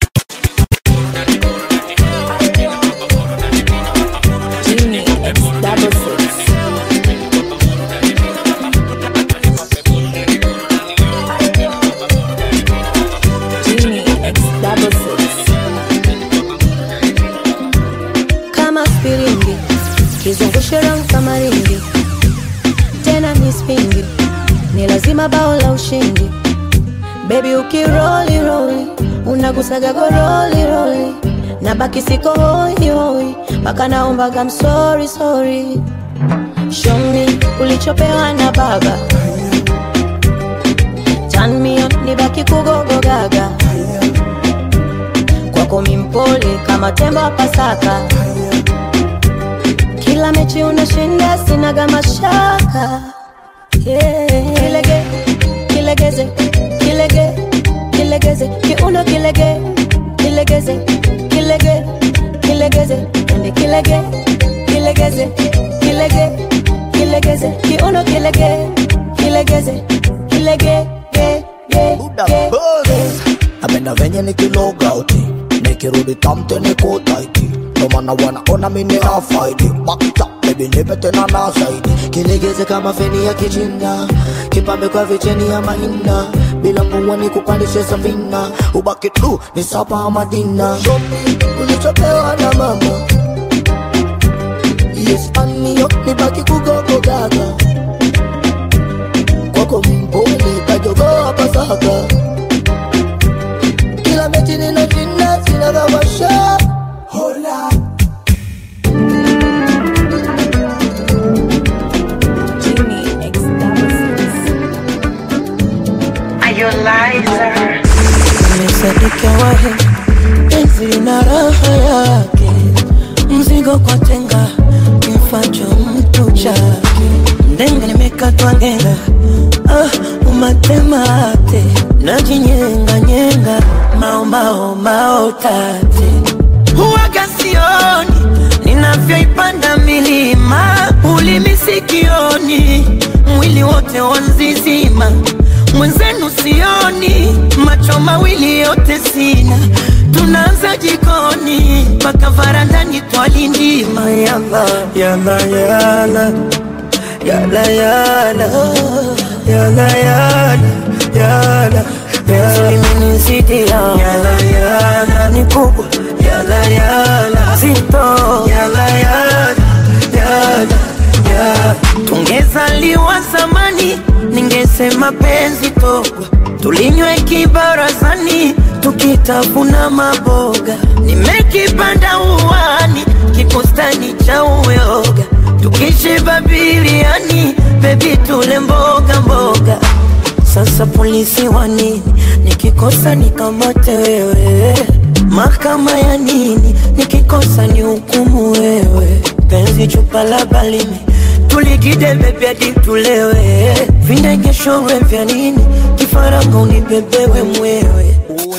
kama spiringi kizungushe round kama ringi tena ni spingi ni lazima bao la ushindi bebi ukiroli roli nagusaga goroli roli nabaki siko hoi hoi mpaka naombaga msori sori show me ulichopewa na baba Turn me on, nibaki kugogo gaga kwako mimpole kama tembo wa Pasaka kila mechi unashinda sinaga mashaka yeah. kilege kilegeze kilege kilegeze kiuno kilege kilegeze kilege kilegeze ende kilege kilegeze kilege kilegeze kiuno kilege kilegeze kilege ge ge ge napenda venye nikilogauti nikirudi tamte nikutaiti nomana wanaona mimi na faidi bakta bebi nipe tena na zaidi kilegeze kama feni ya kichina kipambe kwa vicheni ya mahina bila mvua ni kupandishe safina ubaki tu ni sapa madina ulichopewa na mama yes aniyo nibaki kugogo gaga kwako mpole kajogoa pasaka kila mechi ninashinda sinagawasha hola Nimesadika wahe penzi lina raha yake, mzigo kwa tenga kifacho mtu chake, ndenge nimekatwa ngenga, ah, umatemate najinyenga nyenga, mao mao mao tate huwaga sioni ninavyoipanda milima, ulimi sikioni, mwili wote wanzizima mwenzenu sioni, macho mawili yote sina, tunaanza jikoni mpaka varandani twalindima. Yala yala yala yala yala yala yala yala yala imenizidia yala yala ni kubwa yala yala zito yala yala yala yala tungezaliwa zamani ningesema penzi togwa tulinywe kibarazani tukitafuna maboga nimekipanda uwani kikustani cha uyoga tukishiba biliani bebi tule mboga mboga sasa polisi wa nini nikikosa nikamate wewe mahakama ya nini nikikosa ni hukumu wewe penzi chupa la balimi tuligide bebi hadi tulewe vindegeshowe vya nini kifaranga unibebewe mwewe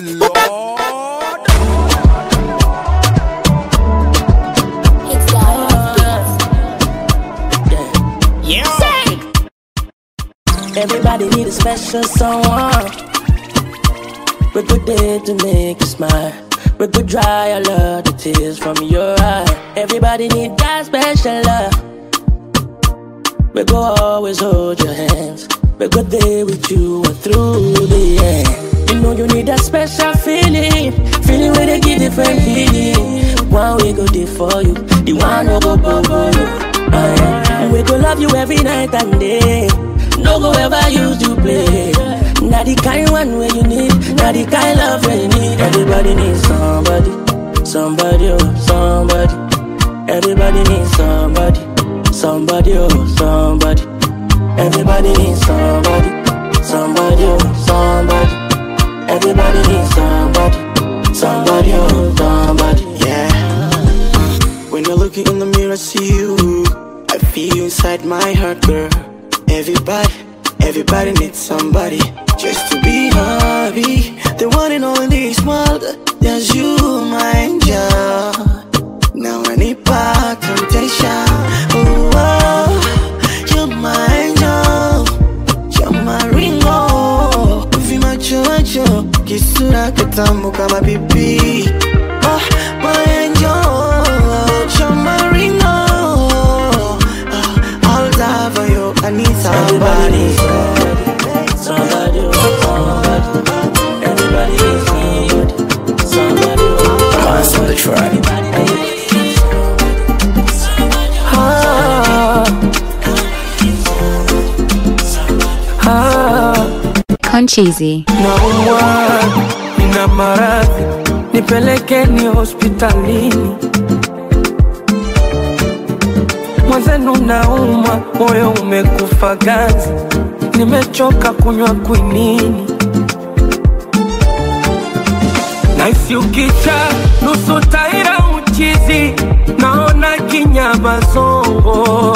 Everybody need a special someone. We good day to make you smile. We could dry all of the tears from your eye. Everybody need that special love. We go always hold your hands. We go there with you and through the end. You know you need that special feeling, feeling where they give different feeling. One we go there for you, the one no go bubble you. Uh, yeah. We go love you every night and day. No go ever use you play. Not the kind one where you need, not the kind love where you need. Everybody needs somebody, somebody, oh, somebody. Everybody needs somebody, somebody, oh, somebody. Everybody needs somebody, somebody, oh, somebody. Everybody needs somebody, somebody, oh, somebody. Yeah. When you're looking in the mirror, I see you. I feel you inside my heart, girl. Everybody, everybody needs somebody just to be happy. The one and only this world, there's you, my angel. Now I need back temptation. Oh, oh, you're my angel. You're my ringo. Vimacho macho, kisura kitamu kama pipi. Ah, my angel. You're my ringo. Ah, I'll die for you. I need somebody. Somebody, oh, somebody. Everybody needs somebody, somebody. oh, Minds on the track. Ah, ah, Concheesy. naumwa, nina maradhi nipelekeni hospitalini mwenzenu naumwa moyo umekufa ganzi nimechoka kunywa kwinini naisi ukicha nusu taira uchizi naona kinyama zongo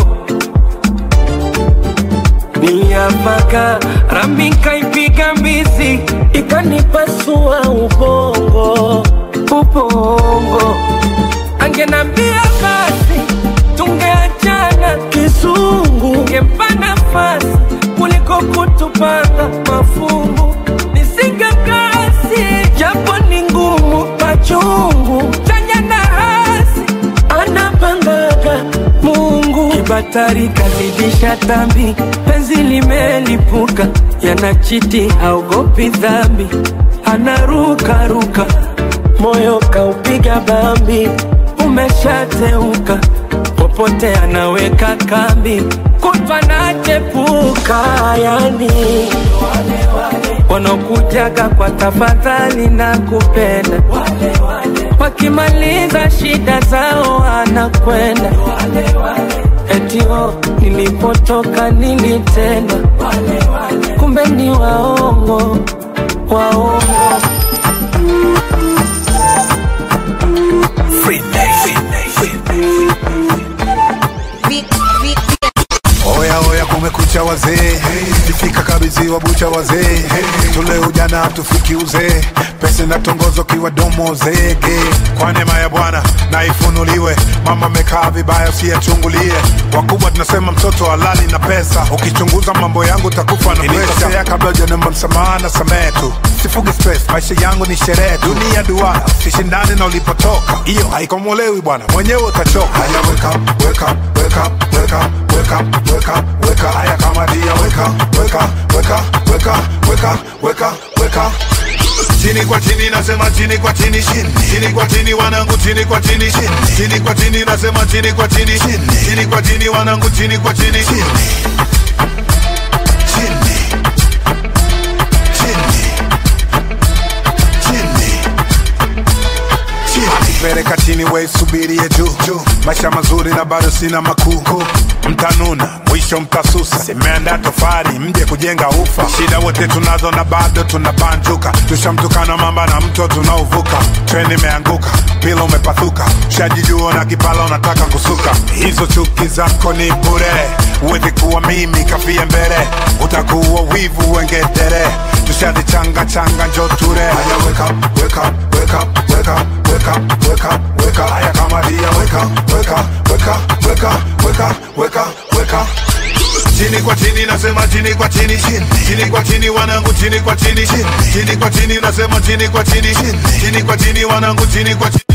niliapaka rami kaipiga mbizi ikanipasua ubongo ubongo angenambia basi tungeachana kizungu ngempa nafasi kuliko kutupanga mafungu nisingekasi japo ni ngumu machungu chanya na hasi anapangaga mungu kibatari kazidisha tambi penzi limelipuka yanachiti haogopi dhambi anarukaruka moyo kaupiga bambi umeshateuka popote anaweka kambi kutwa nachepuka yani wanaokujaga kwa tafadhali na kupenda wakimaliza shida zao anakwenda etio nilipotoka nilitendwa kumbe ni waongo waongo Oya oya, kumekucha wazee, ifika kabidhi wa bucha wazee, tule ujana tufiki uzee, pesa na tongozo kiwa domo zege. Kwa neema ya Bwana na ifunuliwe, mama amekaa vibaya, usiyachungulie. Wakubwa tunasema mtoto halali na pesa, ukichunguza mambo yangu takufa na presha. Kabla hujanomba msamaha na samehe tu, sifugi stress, maisha yangu ni sherehe, dunia duara, sishindane na ulipotoka, hiyo haikomolewi bwana, mwenyewe utachoka. Haya, wake up, wake up, wake up, wake up, wake up, wake up, wake up. Haya kama dia, wake up, wake up, wake up, wake up, wake up, wake up, wake up. Chini kwa chini nasema chini kwa chini chini chini kwa chini wanangu chini kwa chini chini chini kwa chini nasema chini kwa chini chini chini kwa chini wanangu chini kwa chini chini peleka chini we subirie juu juu maisha mazuri na bado sina makuu mtanuna mwisho mtasusa simeanda tofari mje kujenga ufa shida wote tunazo na bado tunabanjuka tushamtukana mamba na mto tunaovuka treni imeanguka pila umepathuka shajijua na kipala unataka kusuka hizo chuki zako ni bure uwezi kuwa mimi kafie mbele utakuwa wivu wengedere tushazichanga changa njo ture Haya, wake up, wake up, wake up, wake up, wake up, wake up, wake up. Haya kama dia wake up, wake up, wake up, wake up, wake up, wake up, wake up. Chini kwa chini nasema chini kwa chini chini chini kwa chini wanangu chini kwa chini chini chini kwa chini nasema chini kwa chini chini chini kwa chini wanangu chini kwa chini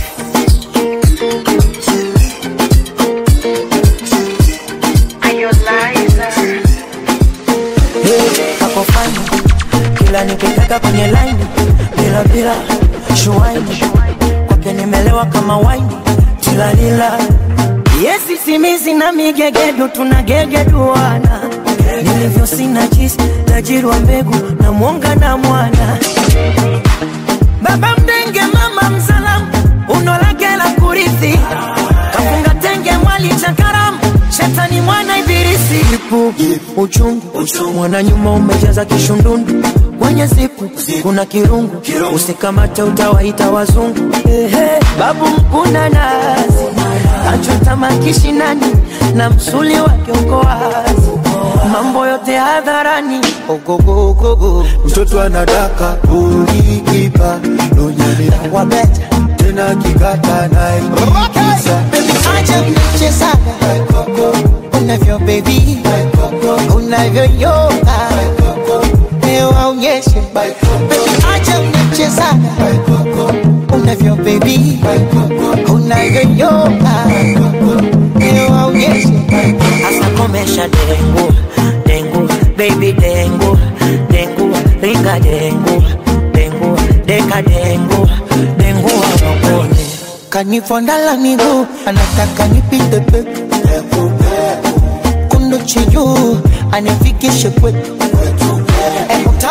Hey, ako fani kila nikitaka kwenye laini bila bila shuaini kwake nimelewa kama waini tilalila yesi simizi na migegedu tunagegeduana nilivyo sina jisi tajiri wa mbegu na mwonga na mwana baba mdenge mama msalamu unolake la kurithi kafunga tenge mwali cha karamu shetani mwana ibilisi ipu uchungu mwana nyuma umejaza kishundundu kwenye zipu kuna kirungu usikamate utawaita wazungu Ehe, babu mkuna nazi kachota makishinani na msuli wake uko wazi mambo yote hadharani ogogogogo mtoto anadaka ulikipa donyeni wabeta tena kikata naikisa acha mchezaga unavyo bebi unavyoyoga leo aonyeshe acha mchezaga unavyo bebi unavyoyoga leo aonyeshe hasa komesha dengu dengu baby dengu dengu ringa dengu dengu deka dengu dengu wawakone kanifondala miguu anataka nipite peku kunduchi juu anifikishe kwetu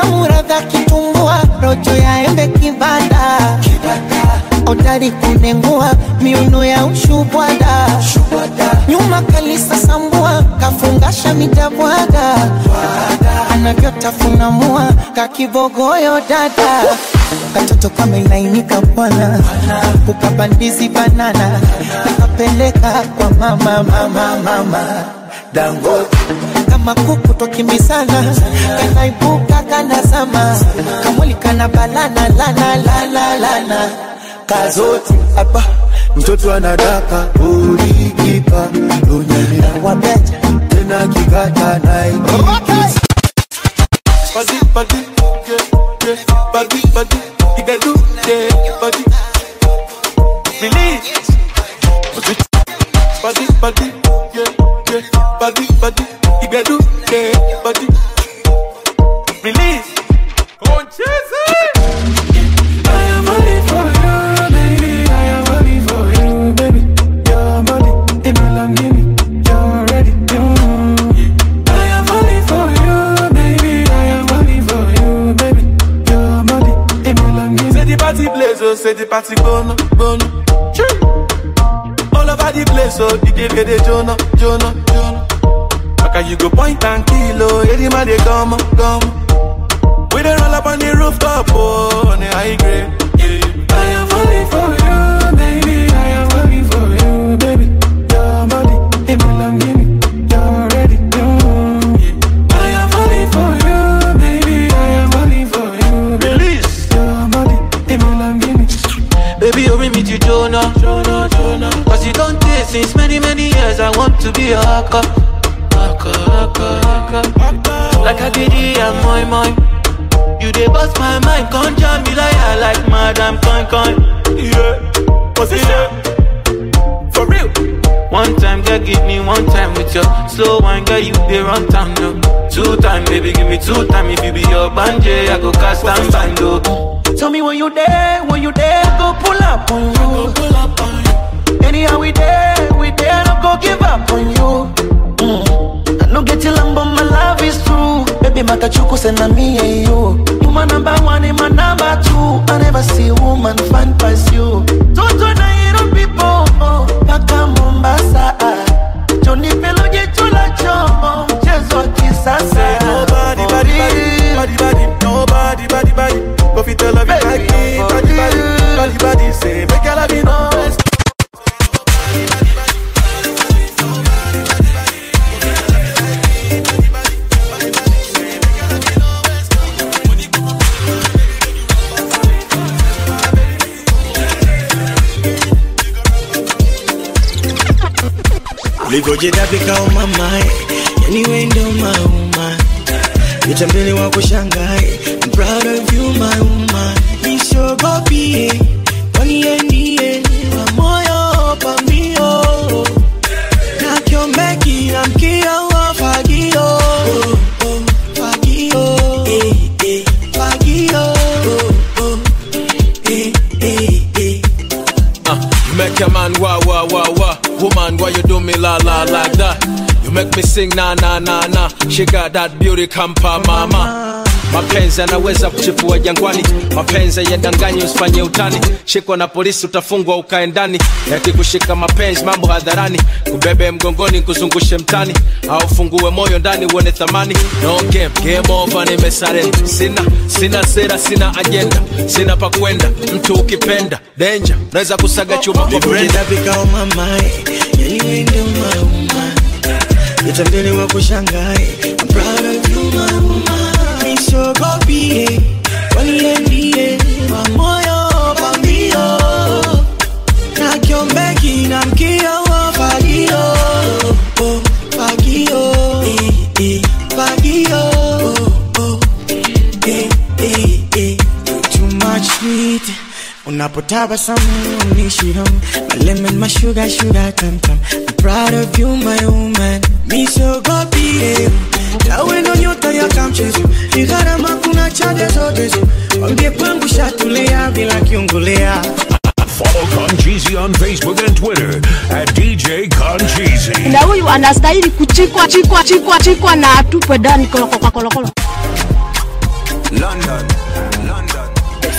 tamu radha kitumbua rojo ya embe kibada odari kunengua miuno ya ushubwada nyuma kalisa sambua kafungasha mitabwaga anavyotafunamua kakibogoyo dada katoto kamelainika bwana ukabandizi banana nakapeleka kwa mama mama mama dangote kama kuku twakimbizana kanaibuka kanazama kamwili kana balana lana lana lana kazote aba mtoto anadaka ulikipa lunyamira wabeja tena kikata naikikisa Body, body, yeah, yeah. Body, body, you can do, yeah, body. Release. Body, body, yeah, yeah. Body, body, you can do, yeah, body. Release. I am only for you, baby. I am only for you, baby. Your body, it belong to me. You're ready, I am only for you, baby. I am only for you, baby. Your body, it belong to me. Say the party place, oh, say the party bono, bono. Choo. All over the place, oh, you give it a Jonah, Jonah, Jonah. Maka you go point and kill, oh, yeah, the man they come, come. We dey roll up on the rooftop, oh, on the high grade. Yeah. I am falling for you, baby. I am falling for you, baby. Your body, it belong to me. You're ready, yeah. I am falling for you, baby. I am falling for you, baby. Release. Your body, it belong to me. Baby, you bring me to Jonah, Jonah, Jonah. Cause you don't taste since many, many years. I want to be a haka, haka, haka, haka. Like a giddy and my mind. You dey bust my mind, come jam me like I like Madam Coin Coin. Yeah, position. For real. One time, girl, give me one time with your slow wine, girl, you dey run town, no. Two time, baby, give me two time. If you be your banje, I go cast and bando. Tell me when you there, when you there, go pull up on you. pull up on you. Anyhow we there, we there, no go give up on you. Mm. I no get your lamb, but my love is true. Baby, makachuku send me and you. You my number one, and my number two. I never see a woman fine past you. Toto na hero people, oh, paka Mombasa. ah. Johnny Pelo chula chomo, mchezo wa kisasa. Nobody, body, body, body, body, nobody, body, body. Go fit to love you like me, body, body, body, body. Say, make your love you know. ulivyojitapika umamae yani we ndo mauma vitambele wa kushangae I'm proud of you my woman nisogopie kwani yeye ndiye wa moyo pamio na kiombeki na mkio wa fagio oh, oh, fagio eh, eh, fagio oh, oh, eh, eh, eh. Uh, you make a man wah wah wah wah. Woman, why you do me la la like that? You make me sing na na na na. She got that beauty kampa mama. mapenzi anaweza kuchipua jangwani mapenzi yadanganyi usifanye utani shikwa na polisi utafungwa ukae ndani yakikushika mapenzi mambo hadharani kubebe mgongoni kuzungushe mtani au fungue moyo ndani uone thamani no game, game over nimesare sina sina sera sina ajenda sina pa kwenda mtu ukipenda denja naweza kusaga chuma kwa brenda ulivyojitapika umamae yani we ndo mauma vitambele wa kushangae I'm proud of you my woman nisogopie kwani yeye ndiye wa moyo pambio na kiombeki na mkio wa fagio oh, fagio eh, eh, fagio oh, oh, eh, eh, eh. too much sweet unapotabasamu unishiramu my lemon my sugar sugar tam tam I'm proud of you my woman misogopie tawe ndo nyota ya kamchezo ni gharama kuna chade zote zo wambie kwangu shatulia bila kiungulea Follow Concheesy on Facebook and Twitter at DJ Concheesy. na huyu anastahili kuchikwa chikwa chikwa chikwa na atupwe ndani kolokolo kolokolo London, London.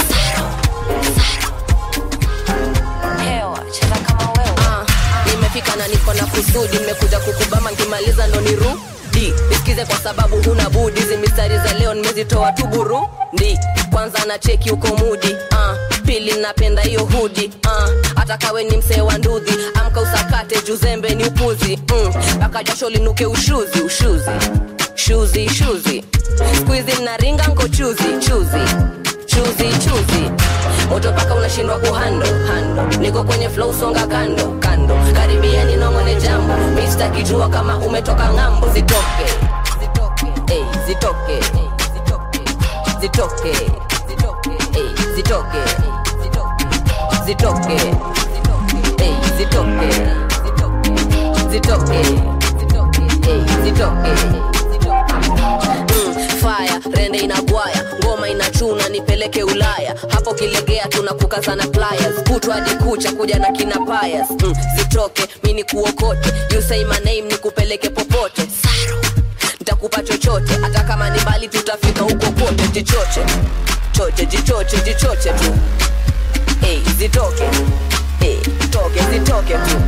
Ah, nimefika na niko na kusudi nimekuja kukubama nkimaliza ndo nirudi nisikize kwa sababu huna budi hizi mistari za leo nimezitoa tu burundi kwanza na cheki uko mudi ah, pili napenda hiyo hudi ah, hata kawe ni msee wa ndudhi amka usakate juzembe ni upuzi mpaka mm, jasho linuke ushuzi ushuzi shuzi shuzi skuizi naringa nko chuzi chuzi chuzi chuzi moto paka unashindwa kuhando hando niko kwenye flow songa kando kando karibia ninongone jambo mista kijua kama umetoka ng'ambo zitoke zitoke ey, zitoke zitoke ey, zitoke zitoke ey, zitoke zitoke ey, zitoke Mm, fire rende inagwaya ngoma inachuna nipeleke ulaya hapo kilegea tunakukazana pliers kutwa hadi kucha kuja na kina payas mm, zitoke mi ni kuokote you say my name nikupeleke popote Saro. nitakupa chochote hata kama ni mbali tutafika huko kote jichoche choche jichoche jichoche tu hey, zitoke hey, toke zitoke tu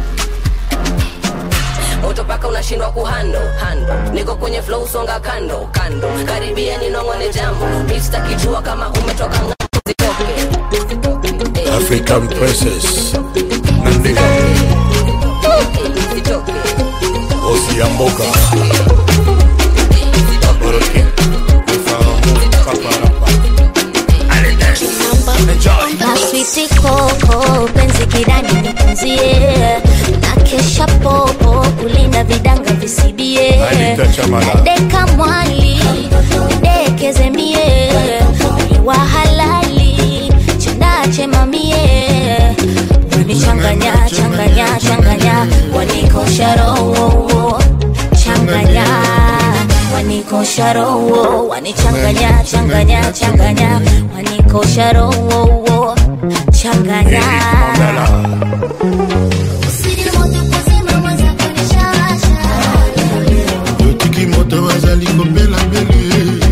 moto paka unashindwa kuhando hando niko kwenye flow songa kando kando karibia ninongone jambo mista kijua kama umetoka ng'ambo. zitoke African princess. Nandi. Osi Amboka. Aboroke. Maswiti koko penzi kidani nipunzie na kesha popo kulinda vidanga visibie Anita Chamala. deka mwali dekeze mie wa halali chendache mamie wanichanganya changanya changanya wanikosha roho changanya wanikosha roho wanichanganya changanya changanya wanikosha roho changanya yotiki moto bazali kobelabele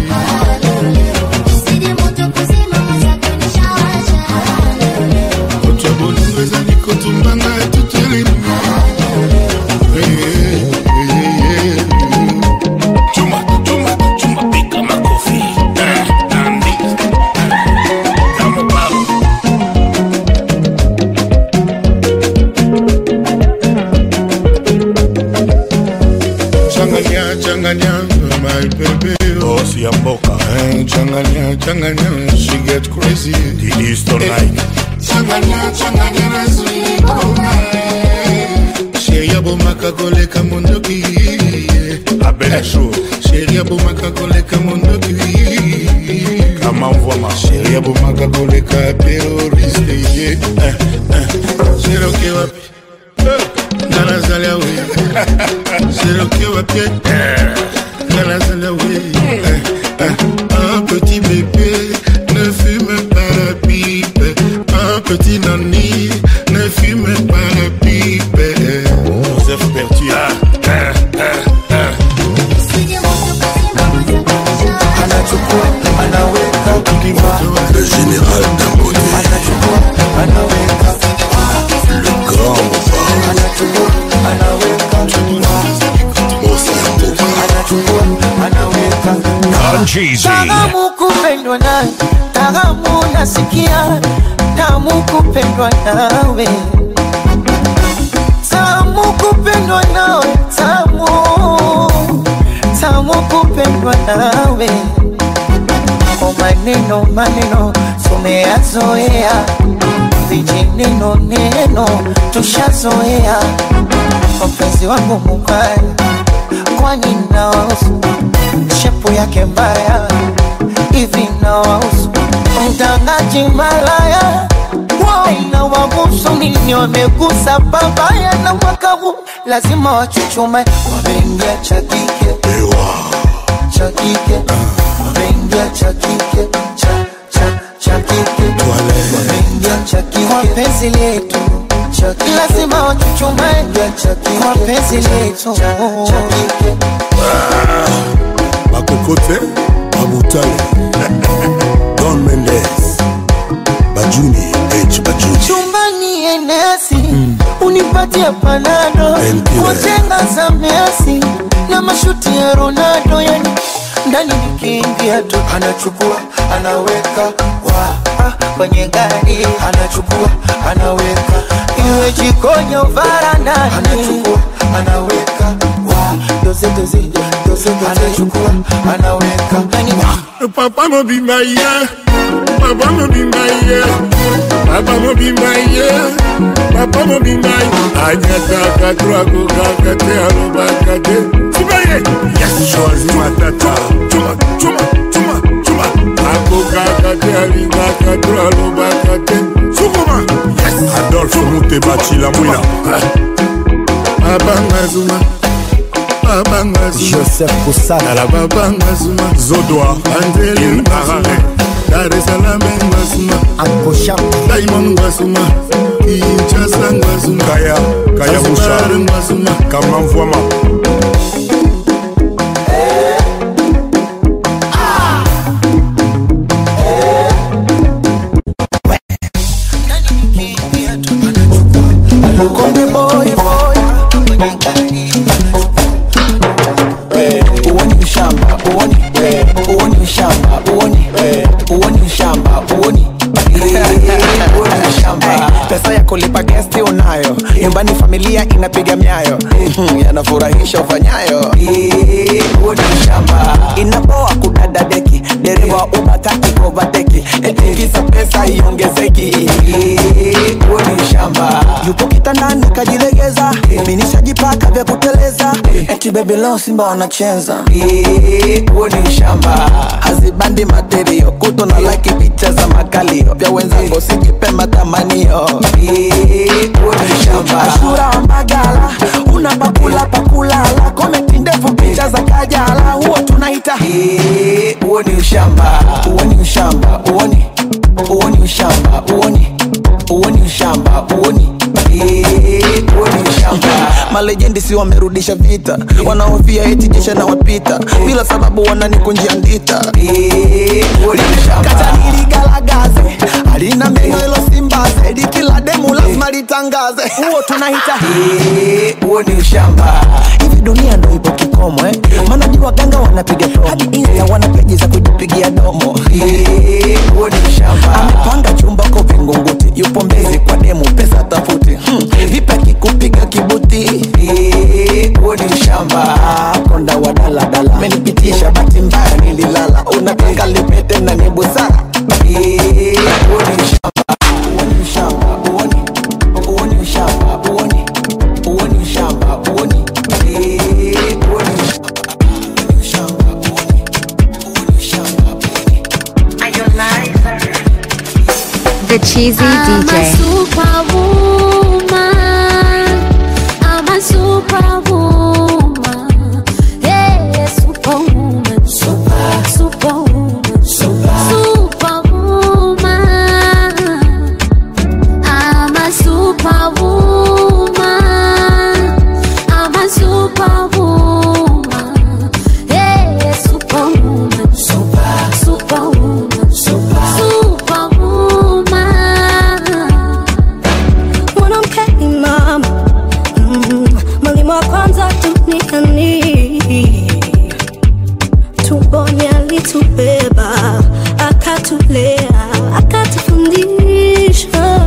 kotwa bolingo ezali kotumbanga etutelemi Chuma, chuma, chuma, pika makofi. Eh, Nandi. Kama baba. changanya changanya my baby Osi Amboka. Eh, changanya changanya she get crazy Didi Stone changanya changanya nazwikoma sheri abomaka koleka mondoki abele sho sheri abomaka koleka mondoki kama mvwama sheri abomaka koleka teroriste ye Eh, eh. sheroke wapi nga nazali awe sheroke wapi nga nazali awe Eh, eh. un petit bébé ne fume pas la pipe un petit nani ne fume pas la pipe Joseph Bertier. anachukua anaweka Le général Dangote. anaweka Le grand Mofa. anachukua anaweka Osi Amboka. anachukua anaweka Concheesy. Tamu kupendwa nawe, tamu nasikia, tamu kupendwa nawe, tamu kupendwa nawe, tamu tamu kupendwa nawe. Kwa maneno maneno tumeyazoea, vijineno neno tushazoea. Mpenzi wangu mubaya, kwani nawahusu shepu yake mbaya hivi nawahusu mtangaji malaya wao na wabusu nini wamegusa babaya na mwaka huu lazima wachuchume wameingia cha kike cha kike wameingia cha kike cha cha cha kike wameingia cha kike kwa penzi letu cha kike lazima wachuchume cha kike kwa penzi letu cha kike Bakokote, Babutale. Don Mendes Bajuni H Bajuni chumbani enesi unipatie panado Painkiller. kotenga za Messi na mashuti ya Ronaldo yani ndani nikiingia tu anachukua anaweka wa ah, kwenye gari anachukua anaweka iwe jikoni au varandani anachukua anaweka wa doze doze doze doze anachukua anaweka yani Papa mo be my yeah. Papa mo be my yeah. Papa mo be my yeah. Papa mo be my. Anyata katwa ko kakate aroba kate. Sibaye. Yes. Choisi matata. Chuma chuma chuma chuma. Ako kakate aringa katwa aroba kate. Sukuma. Yes. Adolphe Mutebachi la Mouina Abanga zuma. Abanga zuma. Joseph Kusana la babanga zuma. Zodoa Angeli Harare Dar es Salaam ngwasuma Ankosha Diamond ngwasuma Kinshasa ngwasuma Kaya Kaya Zanzibar Musha ngwasuma Kamamvwama Konde boy boy uoni ushamba uoni eh, uoni ushamba uoni eh, uoni ushamba uoni Eh, uoni ushamba pesa ya kulipa gesti unayo nyumbani familia inapiga myayo Mhm, yanafurahisha ufanyayo Eh, uoni ushamba inapoa kudada deki dereva ubataki kovateki etikisa pesa iongezeki Eh, uoni ushamba yupo kitandani kajilegeza minishajipaka vya kuteleza eti bebi leo simba wanacheza huo ni ushamba hazibandi materio kuto na laki picha za makalio vya wenzangu sijipe matamanio huo ni ushamba ashura wa magala una pakula pakulala komenti ndefu picha za kajala huo tunaita huo ni ushamba huo ni ushamba uoni huo ni ushamba uoni huo ni ushamba uoni huo ni ushamba malejendi si wamerudisha vita wanaofia eti jeshi na wapita bila sababu wananikunjia ndita kataniligalagaze alina meno ilo simbaze likila demu lazima litangaze huo tunahita huo ni ushamba hivi dunia ndo ipo kikomo eh? maana ni waganga wanapiga promo hadi insta wana peji za kujipigia domo huo ni ushamba amepanga chumba ko vingunguti yupo mbezi kwa demu pesa tafuti hmm. vipi akikupiga kibuti huo ni ushamba konda wa daladala menipitisha bahati mbaya nililala unataka lipete na ni busara huo ni ushamba huo ni ushamba huoni huo ni ushamba huoni huo ni ushamba huoni huo ni The Cheesy I'm a DJ. superwoman. I'm a superwoman. Hey, superwoman. Super, superwoman. Super, superwoman. I'm a superwoman. I'm a superwoman. Hey, superwoman. Super, superwoman. Super, superwoman. mwanamke ni mama mm, mwalimu wa kwanza duniani tumboni alitubeba akatulea akatufundisha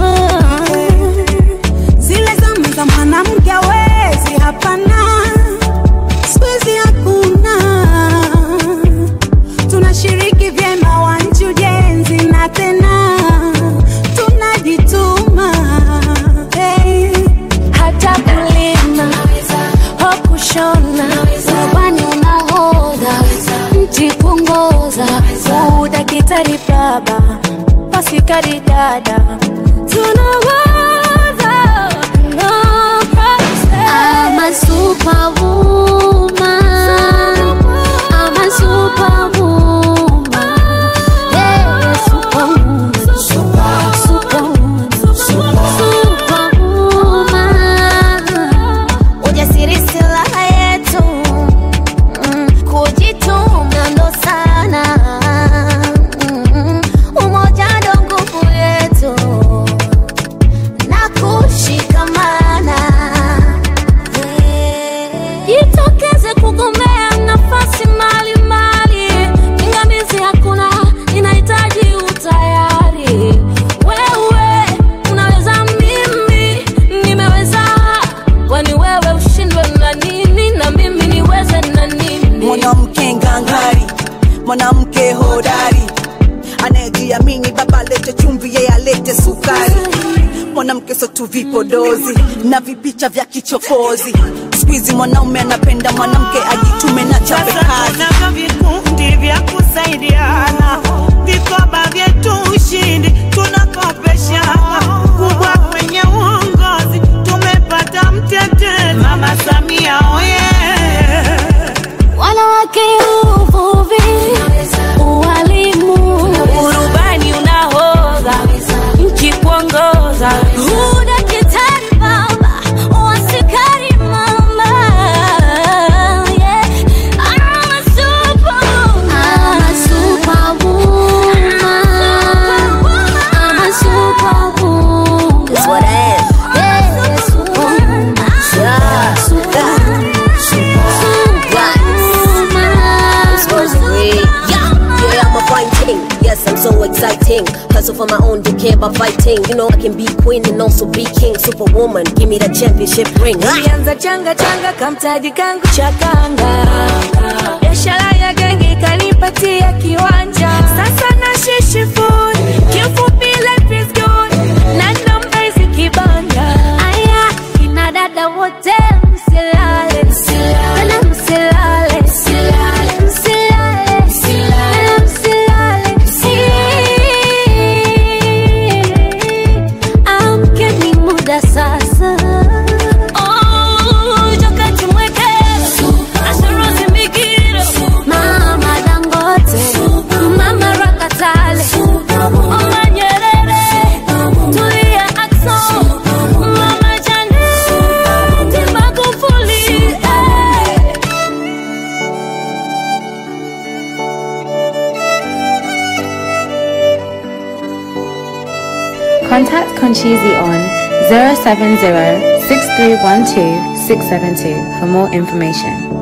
zile zama za mwanamke awezi hapana skuizi hakuna tunashiriki vyema wanchi ujenzi na tena tunajituma hey. hata kulima au kushona nyuso tu vipodozi na vipicha vya kichokozi skuizi mwanaume anapenda mwanamke ajitume na chape kazi tunavyo vikundi vya kusaidiana vikoba vyetu ushindi tunakopeshana kubwa kwenye uongozi tumepata mtetezi mama samia oye wanawake uvuvi ualimu urubani unahodha nchi kuongoza udakitari baba wasikari mama yeah. I'm a superwoman. I'm a superwoman. I'm a superwoman. That's what I am. Yeah, superwoman. Yeah, superwoman. Yeah, I'm a fine thing. Yes, I'm so exciting. Hustle for my own, don't care about fighting. You know I can be queen and also be king. Superwoman, give me that championship ring. Ah! Nilianza changa changa kamtaji kangu cha kanga, biashara ya genge ikanipatia kiwanja. Sasa na shishi food, kifupi life is good, na namba hizi kibanda. Aya, kina dada wote msilale, tena msilale, msilale, tena msilale. Amkeni muda sasa. Oh, joka tumwekele, Ashura Zimigiro, Mama Dangote, Mama Rakatale, Mama Nyerere, Tulia Ackson, Mama Janet Magufuli. eh. Contact Conchizi on 070 6312 672 for more information.